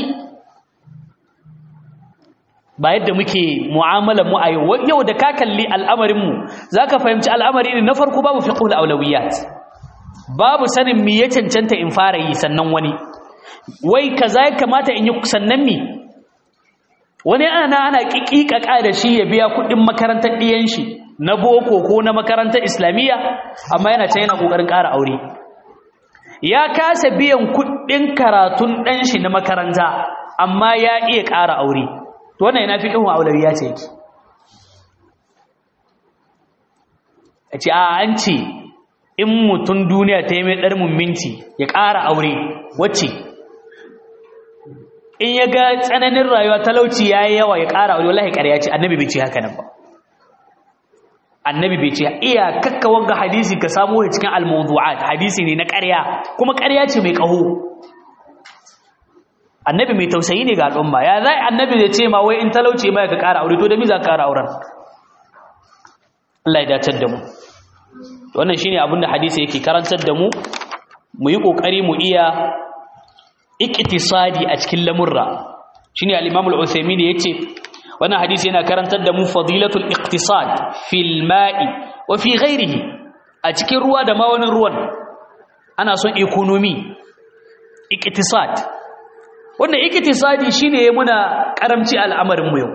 ba yadda muke mu'amalar mu a yau yau da ka kalli al'amarin mu zaka fahimci al'amari ne na farko babu fiqhul awlawiyat babu sanin me ya cancanta in fara yi sannan wani wai kaza ya kamata in yi sannan me wani ana ana kikikaka da shi ya biya kuɗin makarantar ɗiyan shi na boko ko na makarantar islamiyya amma yana can yana kokarin ƙara aure ya kasa biyan kuɗin karatun ɗan shi na makaranta amma ya iya ƙara aure to wannan yana fi ƙin aulawiya ce yake a ce a an ce in mutum duniya ta yi mai ɗar minti ya ƙara aure wacce in ya ga tsananin rayuwa talauci ya yi yawa ya ƙara aure wallahi ƙarya ce annabi bai ce haka nan ba annabi bai ce iya kakka wanga hadisi ka samu shi cikin al-mawdu'at hadisi ne na ƙarya kuma ƙarya ce mai ƙaho annabi mai tausayi ne ga al'umma ya zai annabi zai ce ma wai in talauci mai ka ƙara aure to da mi za ka ƙara auren Allah ya dacar da mu wannan shine abin da hadisi yake karantar da mu mu yi kokari mu iya iktisadi a cikin lamurra shine al-Imam al-Uthaymeen yace wannan hadisi yana karantar da mu fadilatul iqtisad fil ma'i wa fi ghairihi a cikin ruwa da ma wani ruwan ana son economy iqtisad wannan iqtisadi shine ya muna karamci al'amarin mu yau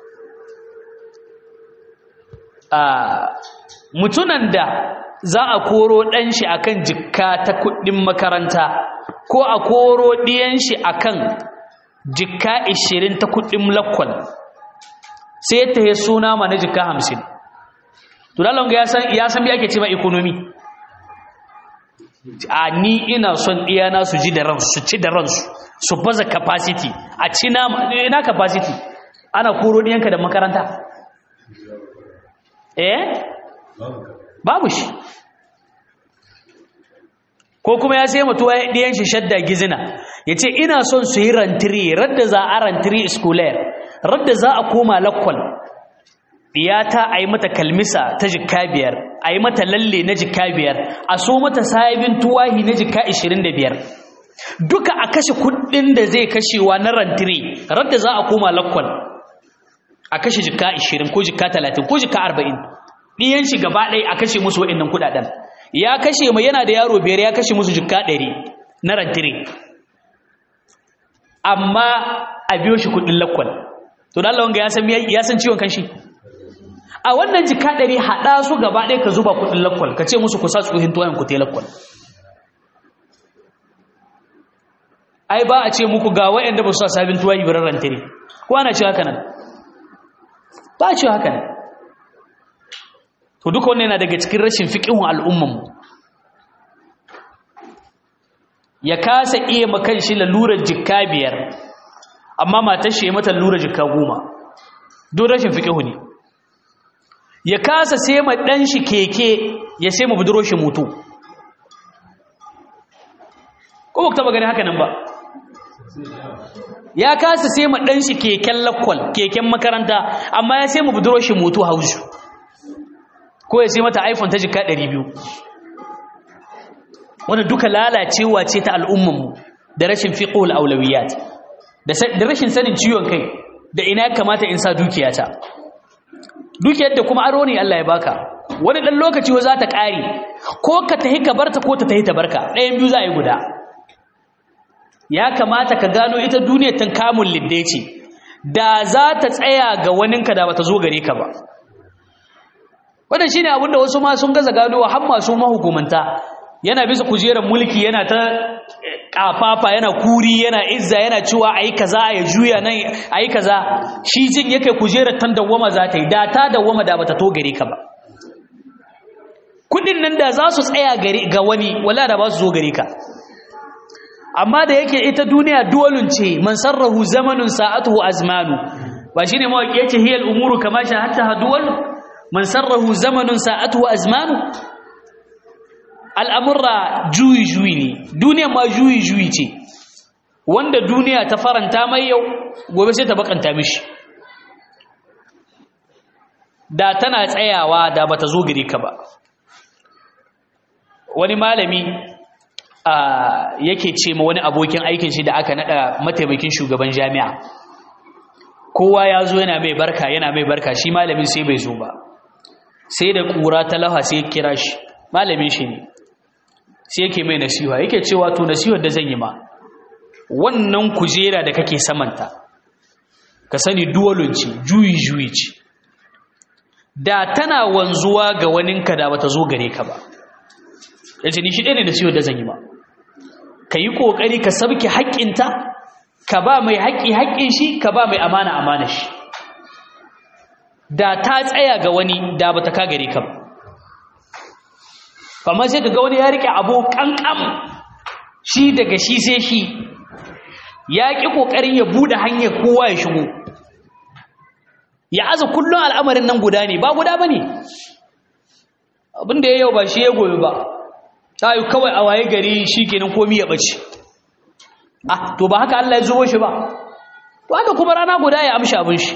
a mutunan da za a koro ɗan shi akan jikka ta kuɗin makaranta ko a koro ɗiyan shi akan jikka 20 ta kuɗin lakwal sai ta yi suna ma na jikka 50 to dalon ga ya san bi ake ce ma economy a ni ina son ɗiyana su ji da ransu su ci da ransu su baza capacity a ci na capacity ana koro ɗiyanka da makaranta eh babu shi ko kuma ya sai mutuwa ɗiyan shi shadda gizina ya ce ina son su yi rantiri radda za a rantiri schooler radda za a koma lakwal ɗiyata a yi mata kalmisa ta jikka biyar a yi mata lalle na jikka biyar a so mata sabin tuwahi na jikka ishirin da biyar duka a kashe kuɗin da zai kashewa na rantiri radda za a koma lakwal a kashe jikka ishirin ko jikka talatin ko jikka arba'in ɗiyan shi gaba ɗaya a kashe musu waɗannan kuɗaɗen ya kashe mai yana da yaro biyar ya kashe musu jikka ɗari na rantire amma a biyo shi kuɗin lakwal to da wanga ya san ciwon kanshi a wannan jikka ɗari haɗa su gaba ɗaya ka zuba kuɗin lakwal ka ce musu ku sa tsohin tuwayen ku te lakwal ai ba a ce muku ga waɗanda ba su sa sabin tuwayi birar rantire ko ana ce haka nan ba a ce haka nan to duka wannan yana daga cikin rashin fiqihun al'umman ya kasa iya makan shi lalurar jikka biyar amma matar shi ya mata lalurar jikka goma don rashin fiqihu ne ya kasa sai ma dan shi keke ya sai ma buduro shi mutu ko ba taba gani haka nan ba ya kasa sai ma dan shi keken lakwal keken makaranta amma ya sai ma buduro shi mutu hausu ko ya sai mata iphone ta jika 200 wanda duka lalacewa ce ta al'ummanmu da rashin fiqhul aulawiyat da rashin sanin ciwon kai da ina ya kamata in sa dukiyata dukiyar da kuma aro ne Allah ya baka wani dan lokaci wa za ta kare ko ka tahi ka barta ko ta tahi ta barka ɗayan biyu za a yi guda ya kamata ka gano ita duniyar tan kamun lidde ce da za ta tsaya ga waninka da bata zo gare ka ba wannan shine abinda wasu ma sun gaza gano har masu mahukumanta yana bisa kujerar mulki yana ta kafafa yana kuri yana izza yana cewa ayi kaza ya juya nan ayi kaza shi jin yake kujerar tan dawwama za ta yi da ta dawwama da bata to gare ka ba kudin nan da za su tsaya gare ga wani wala da ba su zo gare ka amma da yake ita duniya duwalun ce man sarrahu zamanun sa'atuhu azmanu ba shine mawaki yace hiyal umuru kama sha hatta duwal man sarrahu zamanun sa'atuhu azmanu al'amurra juyi juyi ne duniya ma juyi juyi ce wanda duniya ta faranta mai yau gobe sai ta bakanta mishi da tana tsayawa da bata zo gare ka ba wani malami yake ce ma wani abokin aikin shi da aka nada mataimakin shugaban jami'a kowa ya zo yana mai barka yana mai barka shi malamin sai bai zo ba sai da kura ta laha sai kira shi malamin shi ne sai yake mai nasiha yake cewa to nasihar da zan yi ma wannan kujera da kake samanta ka sani duwalun ce juyi juyi ce da tana wanzuwa ga waninka da bata zo gare ka ba yace ni shi ɗaya ne da ciwo da zan yi ba ka yi ƙoƙari ka sabke haƙƙinta ka ba mai haƙƙi haƙƙin shi ka ba mai amana amana shi da ta tsaya ga wani da bata ka gare ka ba kamar sai ka ga wani ya riƙe abu ƙanƙam shi daga shi sai shi ya ƙi ƙoƙarin ya buɗe hanyar kowa ya shigo ya aza kullum al'amarin nan guda ne ba guda ba ne abinda ya yau ba shi ya goyi ba ta yi kawai a waye gari shi kenan komi ya ɓace ah to ba haka Allah ya zubo shi ba to haka kuma rana guda ya amshi abin shi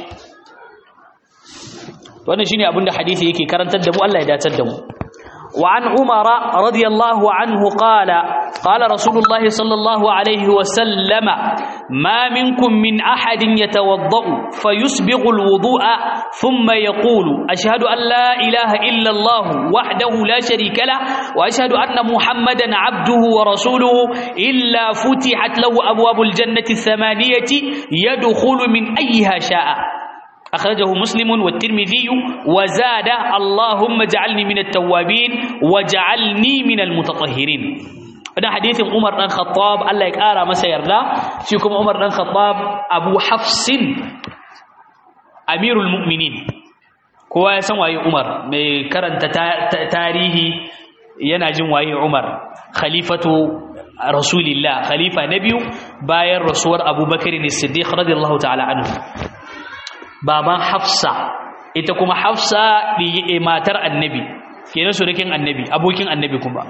wannan shine abinda hadisi yake karantar da mu Allah ya dacar da mu وعن عمر رضي الله عنه قال قال رسول الله صلى الله عليه وسلم ما منكم من أحد يتوضأ فيسبغ الوضوء ثم يقول أشهد أن لا إله إلا الله وحده لا شريك له وأشهد أن محمدا عبده ورسوله إلا فتحت له أبواب الجنة الثمانية يدخل من أيها شاء أخرجه مسلم والترمذي وزاد اللهم اجعلني من التوابين وجعلني من المتطهرين هذا حديث عمر بن الخطاب الله يقرا مسا يردا فيكم عمر بن الخطاب ابو حفص امير المؤمنين kowa ya san waye Umar mai karanta tarihi yana jin waye Umar khalifatu rasulillah khalifa na biyu bayan rasuwar Abubakar as-Siddiq radiyallahu ta'ala anhu baban hafsa ita kuma hafsa ɗi matar annabi kenan surukin annabi abokin annabi kuma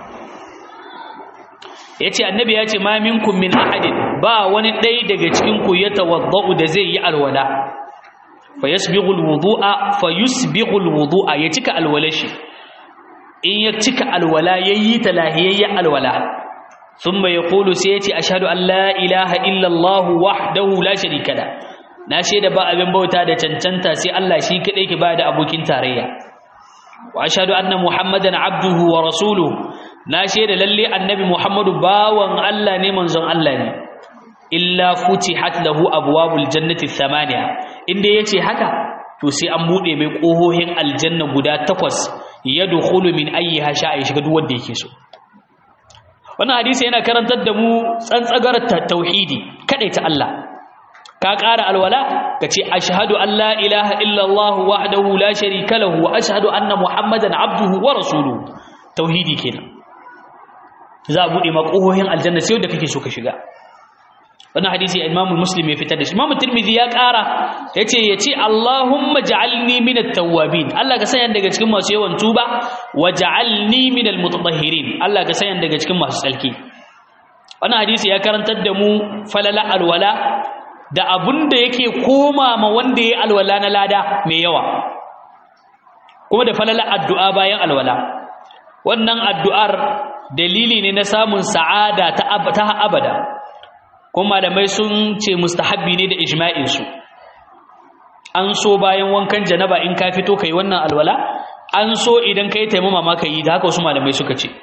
ya ce annabi ya ce ma minkum min ahadin ba wani ɗai daga cikinku ya tawadda'u da zai yi alwala fa yasbighul wudu'a fa yusbighul wudu'a ya cika alwalashi in ya cika alwala yayi ta lahiyayya alwala thumma yaqulu sai ya ce ashhadu an la ilaha illa allah wahdahu la sharika la na shaida ba abin bauta da cancanta sai Allah shi kadai ke bada abokin tarayya wa ashhadu anna muhammadan abduhu wa rasuluhu na shaida lalle annabi muhammadu bawan Allah ne manzon Allah ne illa futihat lahu abwabul jannati thamaniya inda yace haka to sai an bude mai kohohin aljanna guda takwas yadkhulu min ayyiha sha'a shiga duk wanda yake so wannan hadisi yana karantar da mu tsantsagar tauhidi ta Allah ka ƙara alwala ka ce ashhadu an la ilaha illallah wahdahu la sharika lahu wa ashhadu anna muhammadan abduhu wa rasuluhu tauhidi kenan za a bude makohohin aljanna sai da kake so ka shiga wannan hadisi Imam Muslim ya fitar da shi Imam Tirmidhi ya ƙara yace yace Allahumma ja'alni minat tawwabin Allah ka sanya daga cikin masu yawan tuba wa ja'alni minal mutatahhirin Allah ka sanya daga cikin masu tsalki wannan hadisi ya karantar da mu falala alwala da abun da yake koma ma wanda ya alwala na lada mai yawa kuma da falala addu'a bayan alwala wannan addu'ar dalili ne na samun sa'ada ta abada kuma malamai sun ce mustahabbi ne da ijma'insu an so bayan wankan janaba in ka fito kai wannan alwala an so idan kai taimama ma ka yi da haka wasu malamai suka ce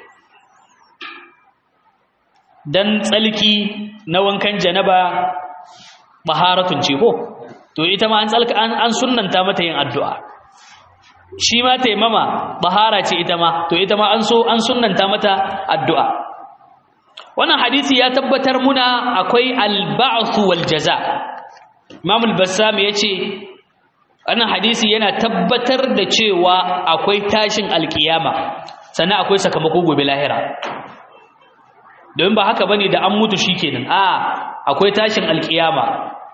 dan tsalki na wankan janaba baharatun ce ko to ita ma an tsalka an, an sunnanta mata yin addu'a shi ma taimama bahara ce ita ma to ita ma an so an sunnanta mata addu'a wannan hadisi ya tabbatar muna akwai al-ba'th wal jaza Imam al-Bassam yace wannan hadisi yana tabbatar da cewa akwai tashin alkiyama sannan akwai sakamako gobe lahira domin ba haka bane da an mutu shikenan a akwai tashin alkiyama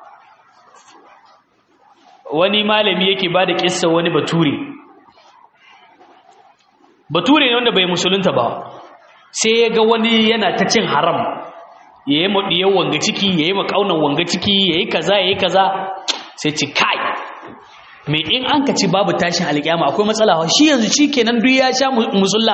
wani malami yake bada kissa wani bature bature ne wanda bai musulunta ba sai ya ga wani yana ta cin haram ya yi maɗiyar wanga ciki ya yi makaunan wanga ciki ya yi kaza ya yi kaza sai ci kai mai in an ka ci babu tashin alƙiyama akwai matsala shi yanzu shi kenan duk ya sha musulla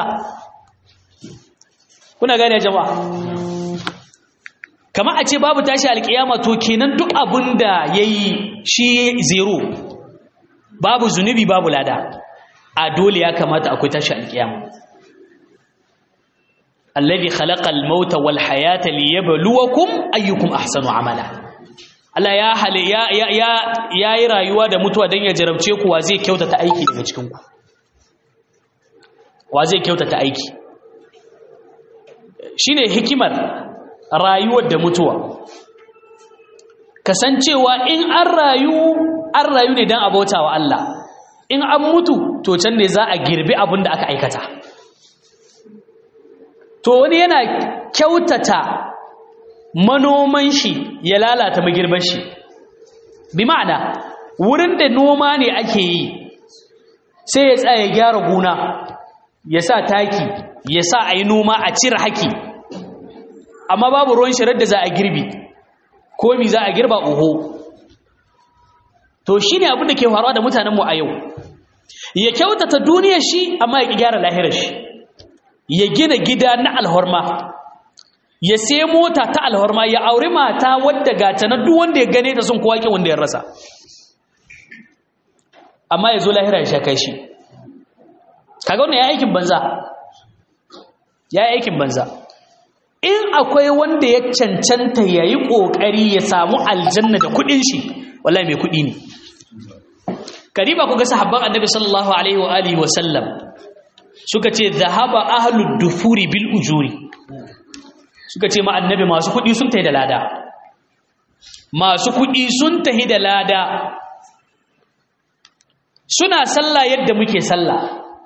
kuna gane jama'a kama a ce babu tashi alƙiyama to kenan duk abin da ya yi shi zero babu zunubi babu lada a dole ya kamata akwai tashi alƙiyama alladhi khalaqa al-mauta wal hayata liyabluwakum ayyukum ahsanu amala Allah ya hale ya ya yayi rayuwa da mutuwa dan ya jarabce ku wa zai kyautata aiki daga cikin ku wa zai kyautata aiki shine hikimar rayuwar da mutuwa kasancewa in an rayu an rayu ne don abota wa Allah in an mutu to can ne za a girbi abin da aka aikata to wani yana kyautata manoman shi ya lalata magirban shi bi ma'ana wurin da noma ne ake yi sai ya tsaya ya gyara gona ya sa taki ya sa a yi noma a cire haki amma babu ruwan shirar da za a girbi ko mi za a girba oho to shi ne abin da ke faruwa da mutanenmu a yau ya kyautata duniyar shi amma ya gyara lahirar shi ya gina gida na alhorma ya sai mota ta alhorma ya auri mata wadda gata na duk wanda ya gane ta sun kowa ki wanda ya rasa amma ya zo lahira ya sha kai shi kaga wannan ya aikin banza ya aikin banza in akwai wanda ya cancanta ya yi ƙoƙari ya samu aljanna da kuɗin shi wallahi mai kuɗi ne kariba ku ga sahabban annabi sallallahu alaihi wa alihi wa sallam suka ce zahaba ahlud dufuri bil ujuri suka ce ma annabi masu kuɗi sun tahi da lada masu kuɗi sun tahi da lada suna sallah yadda muke sallah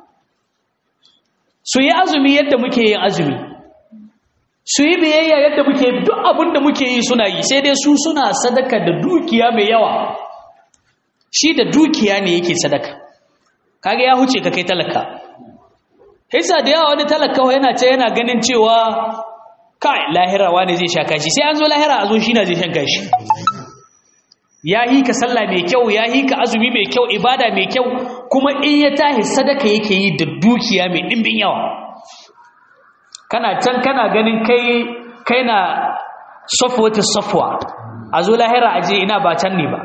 su yi azumi yadda muke yin azumi su yi biyayya yadda muke duk abin da muke yi suna yi sai dai su suna sadaka da dukiya mai yawa shi da dukiya ne yake sadaka kaga ya huce ka kai talaka hisa da yawa wani talaka yana ce yana ganin cewa kai lahira wani zai sha kashi sai an zo lahira a zo shi na zai shan kashi ya yi ka sallah mai kyau ya yi ka azumi mai kyau ibada mai kyau kuma in ya tahi sadaka yake yi da dukiya mai ɗimbin yawa kana can kana ganin kai kai na safwata safwa a zo lahira aje ina ba can ne ba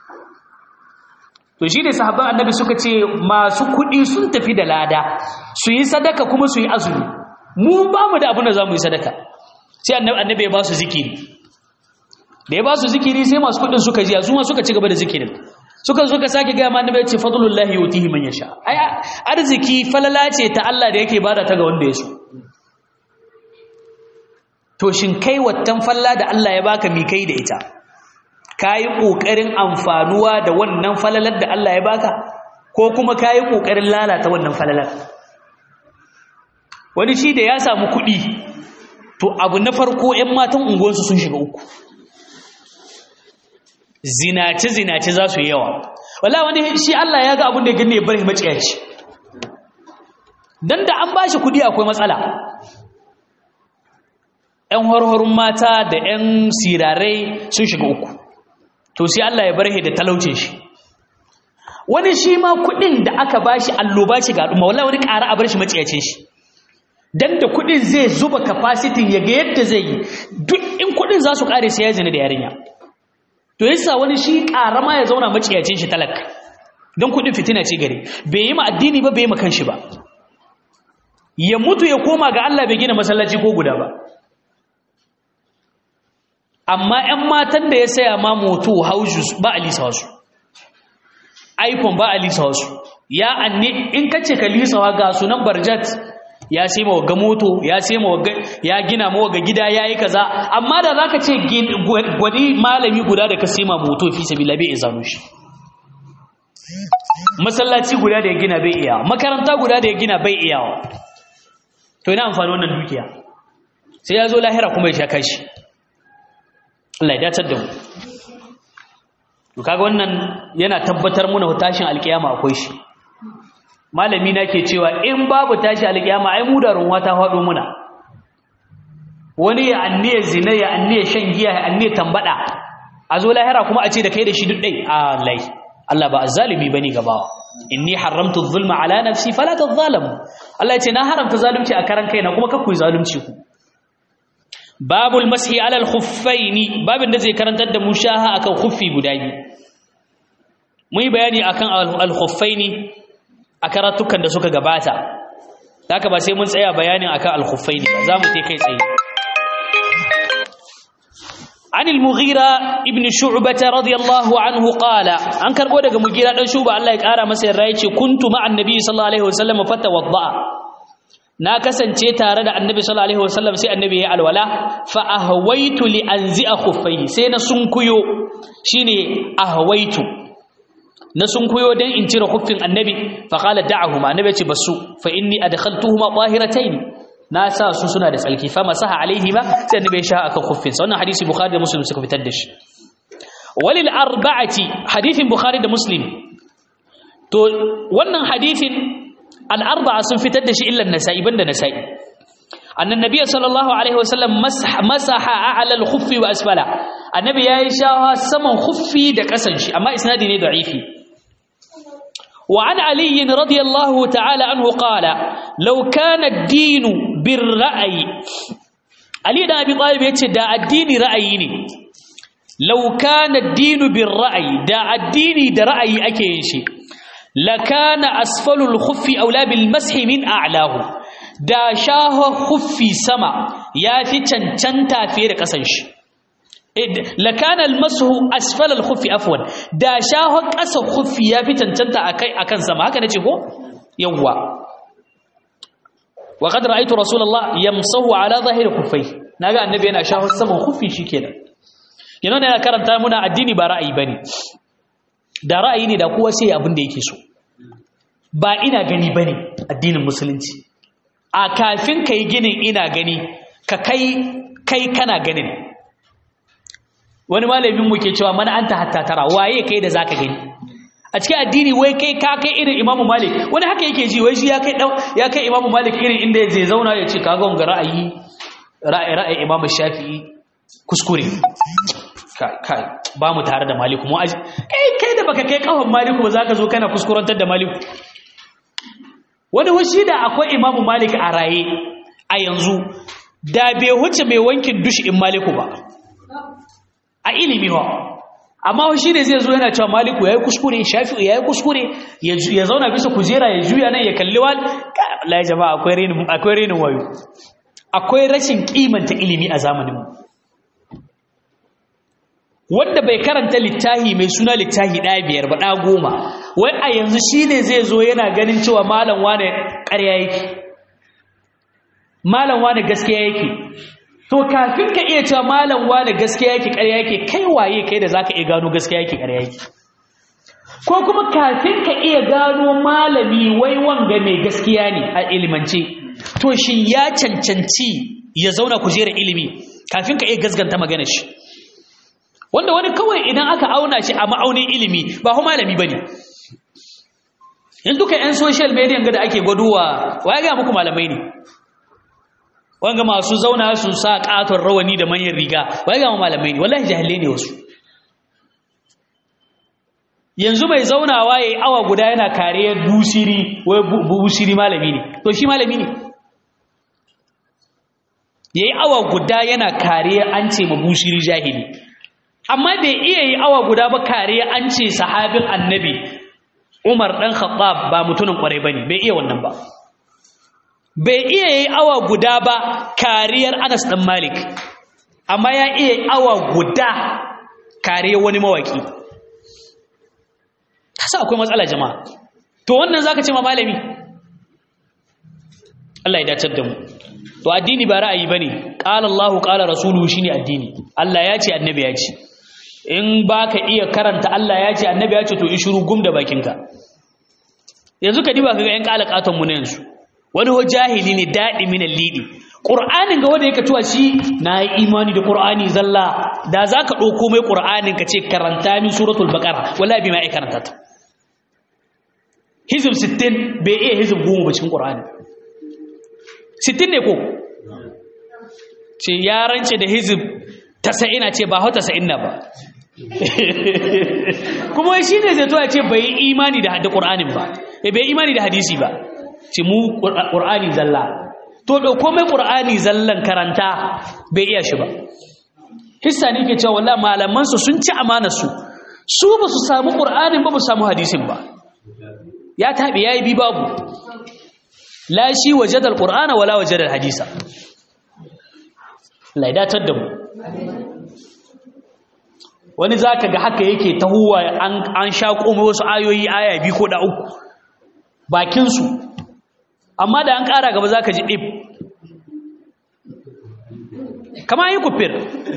to shi ne sahabban annabi suka ce masu kuɗi sun tafi da lada su yi sadaka kuma su yi azumi mu ba mu da abin da za mu yi sadaka sai annabi ya ba su zikiri da ya ba su zikiri sai masu kuɗin suka jiya su ma suka ci gaba da zikirin suka suka sake gaya ma annabi ya ce fadlullahi yutihi man yasha ai arziki falala ce ta Allah da yake bada ta ga wanda ya so to shin kai wattan falla da Allah ya baka mi kai da ita kayi kokarin amfanuwa da wannan falalar da Allah ya baka ko kuma kayi kokarin lalata wannan falalar wani shi da ya samu kuɗi to abu na farko ƴan matan unguwarsu sun shiga uku zinace zinace za su yi yawa wallahi wani shi Allah ya ga abin da ya gane ya bar maciyaci dan da an bashi kuɗi akwai matsala ‘yan harharun mata da ‘yan sirarai sun shiga uku to sai Allah ya barhe da talaucin shi wani shi ma kuɗin da aka ba shi alloba ce ga al'umma wala wani ƙara a bar shi maciyacin shi don da kuɗin zai zuba kafasitin ya ga yadda zai yi duk in kuɗin za su ƙare sai ya zina da yarinya to yasa wani shi ƙara ma ya zauna maciyacin shi talaka don kuɗin fitina ce gare bai yi ma addini ba bai yi ma kanshi ba ya mutu ya koma ga Allah bai gina masallaci ko guda ba amma 'yan matan da ya saya ma moto houses ba a lisa wasu iphone ba a lisa wasu ya anne in ka ce ka lisawa ga sunan barjat ya sai ma waga moto ya sai ma waga ya gina ma waga gida ya yi kaza amma da za ka ce gwani malami guda da ka sai ma moto fi sabila bai izanu shi masallaci guda da ya gina bai iya makaranta guda da ya gina bai iyawa to ina amfani wannan dukiya sai ya zo lahira kuma ya sha kashi Allah ya dacar da mu to kaga wannan yana tabbatar muna tashin alkiyama akwai shi malami na ke cewa in babu tashi alkiyama ai mu da runwa ta faɗo muna wani ya anniya zina ya anniya shan giya ya anniya tambada a zo lahira kuma a ce da kai da shi duk dai Allah Allah ba azzalimi bane gaba inni haramtu adh-dhulma ala nafsi fala tadh-dhalamu Allah ya ce na haramta zalunci a karan kaina kuma kakku zalunci ku babul mashi alal khuffaini babin da zai karantar da mushaha akan khuffi guda biyu mun yi bayani akan al khuffaini a karatukan da suka gabata haka ba sai mun tsaya bayanin akan al khuffaini ba za mu tai kai tsaye عن المغيرة ابن شعبة رضي الله عنه قال أن كان قد مغيرة دان شعبة الله يقارى مسير رايتي كنت مع النبي صلى الله عليه وسلم فتوضأ na kasance tare da annabi sallallahu alaihi wasallam sai annabi ya alwala fa ahwaitu li anzi'a khuffaihi sai na sunkuyo shine ahwaitu na sunkuyo dan in cire khuffin annabi fa qala da'ahuma annabi ya ce basu fa inni adkhaltuhuma tahiratayn na sa su suna da tsalki fa masaha alaihima sai annabi ya sha akan khuffin sa wannan hadisi bukhari da muslim suka fitar da shi walil arba'ati hadithin bukhari da muslim to wannan hadithin al-arba'a sun fitar da shi illa an-nasa'i banda nasa'i annan nabiyyu sallallahu alaihi wasallam masaha a'la al-khuffi wa asfala annabi yayi shawa saman khuffi da kasan shi amma isnadi ne da'ifi وعن علي رضي الله تعالى عنه قال لو كان الدين بالرأي علي بن ابي طالب yace da addini ra'ayi ne law kana ad-din bir-ra'yi da addini da ra'ayi ake yin shi lakana asfalu al-khuffi awla bil-mashi min a'lahu da shaho khuffi sama yafi cancanta fiye da kasan shi lakana al-mashu asfala al-khuffi afwan da shaho kasa khuffi yafi cancanta akai akan sama haka nace ko yawwa wa qad ra'aytu rasulullah yamsahu ala zahiri khuffai naga annabi yana shaho saman khuffi shikenan yana ne yana karanta muna addini ba ra'ayi bane da ra'ayi ne da kowa sai abin da yake so ba ina gani bane addinin musulunci a kafin kai ginin ina gani ka kai kai kana ganin wani malamin mu ke cewa mana anta hatta tara waye kai da zaka gani a cikin addini wai kai ka kai irin imamu malik wani haka yake ji wai shi ya kai ya kai imamu malik irin inda zai zauna ya ce kaga wanga ra'ayi ra'ayi ra'ayi imamu shafi'i kuskure kai ba mu tare da maliku mu aji kai kai da baka kai kafan maliku ba zaka zo kana kuskurantar da maliku wani washi da akwai imamu malik a raye a yanzu da bai huce mai wankin dushi in maliku ba a ilimi ba amma shi ne zai zo yana cewa maliku ya yi kuskure shafi'u ya yi kuskure ya zauna bisa kujera ya juya nan ya kalli wani lai jama'a akwai renin wayo akwai rashin kimanta ilimi a zamaninmu wanda bai karanta littahi mai suna littahi ɗaya biyar ba ɗa goma wai a yanzu shi ne zai zo yana ganin cewa malam wane ƙarya yake malam wane gaskiya yake to kafin ka iya cewa malam wane gaskiya yake ƙarya yake kai waye kai da zaka iya gano gaskiya yake ƙarya yake ko kuma kafin ka iya gano malami wai wanga mai gaskiya ne a ilimance to shin ya cancanci ya zauna kujerar ilimi kafin ka iya gasganta maganar shi wanda wani kawai idan aka auna shi a ma'aunin ilimi ba hu malami bane in duka yan social media ga da ake gwaduwa waye ga muku malamai ne wanga masu zauna su sa katon rawani da manyan riga waye ga malamai ne wallahi jahilai ne wasu yanzu mai zaunawa yayi awa guda yana kariyar busiri wai busiri malami ne to shi malami ne yayi awa guda yana kariyar an ce ma busiri jahili amma bai iya yi awa guda ba kariya an ce sahabin annabi umar ɗan khattab ba mutumin ƙwarai ba ne bai iya wannan ba bai iya yi awa guda ba kariyar anas ɗan malik amma ya iya yi awa guda kariyar wani mawaki kasa akwai matsala jama'a to wannan zaka ce ma malami Allah ya dacar da mu to addini ba ra'ayi bane qala Allahu qala rasuluhu shine addini Allah ya ce annabi ya ce in ba ka iya karanta Allah ya ce annabi ya ce to ishuru gum da bakinka yanzu ka diba kaga yan kalakatan mu na yanzu wani ho jahili ne dadi min lidi qur'anin ga wanda yake tuwa shi na yi imani da qur'ani zalla da zaka dauko mai qur'anin ka ce karanta min suratul baqara wallahi bai mai karanta ta hizb 60 bai iya hizb 10 ba cikin qur'ani 60 ne ko ce ya rance da hizb 90 ce ba ho 90 na ba kuma shi ne zai zuwa ce bai yi imani da ƙur'anin ba bai imani da hadisi ba ce mu ƙur'ani zalla to ɗauko mai ƙur'ani zallan karanta bai iya shi ba hissa ne ke cewa wallah malamansu sun ci amanarsu su ba su samu ƙur'anin ba ba su samu hadisin ba ya taɓe ya yi bi babu la shi wajadar ƙur'ana wala wajadar hadisa laidatar da mu wani za ka ga haka yake tahuwa an sha komai wasu ayoyi aya biyu ko da uku bakinsu amma da an ƙara gaba za ka ji ɗib kama yi kufir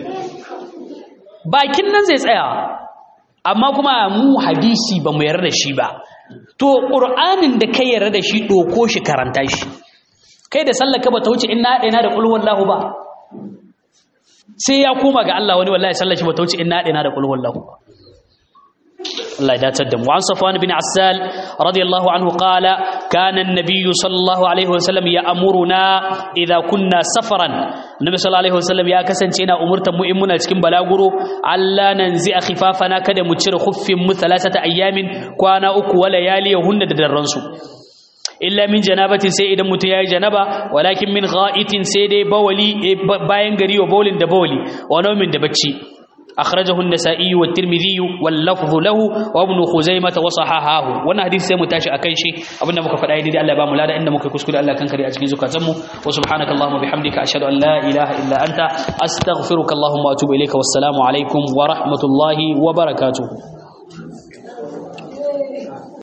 bakin nan zai tsaya amma kuma mu hadisi ba mu yarda da shi ba to ƙur'anin da ka yarda da shi ɗoko shi karanta shi kai da sallaka ba ta wuce in na ɗaya da ƙulhuwan lahu ba sai ya koma ga Allah wani wallahi sallar shi ba ta wuce in na ɗaya da ƙulhuwan lahu ba الله يداتر دم وعن صفوان بن عسال رضي الله عنه قال كان النبي صلى الله عليه وسلم يأمرنا إذا كنا سفرا النبي صلى الله عليه وسلم يا كسنتينا أمرت مؤمنا cikin balaguro alla nanzi khifafana kada mu cire khuffin mu thalathata ayyamin kwana uku wala yali hunna da darransu illa min janabatin sai idan mutum yayi janaba walakin min gha'itin sai dai bawali bayan gari wa bawlin da bawli wa naumin da bacci أخرجه النسائي والترمذي واللفظ له وابن خزيمة وصححه وانا حديث سيمو تاشي أكن شي أبنا مكا فداي دي الله بامو لا إن مكا كسكول الله كان كري أجكي زكاتمو وسبحانك اللهم وبحمدك أشهد أن لا إله إلا أنت أستغفرك اللهم وأتوب إليك والسلام عليكم ورحمة الله وبركاته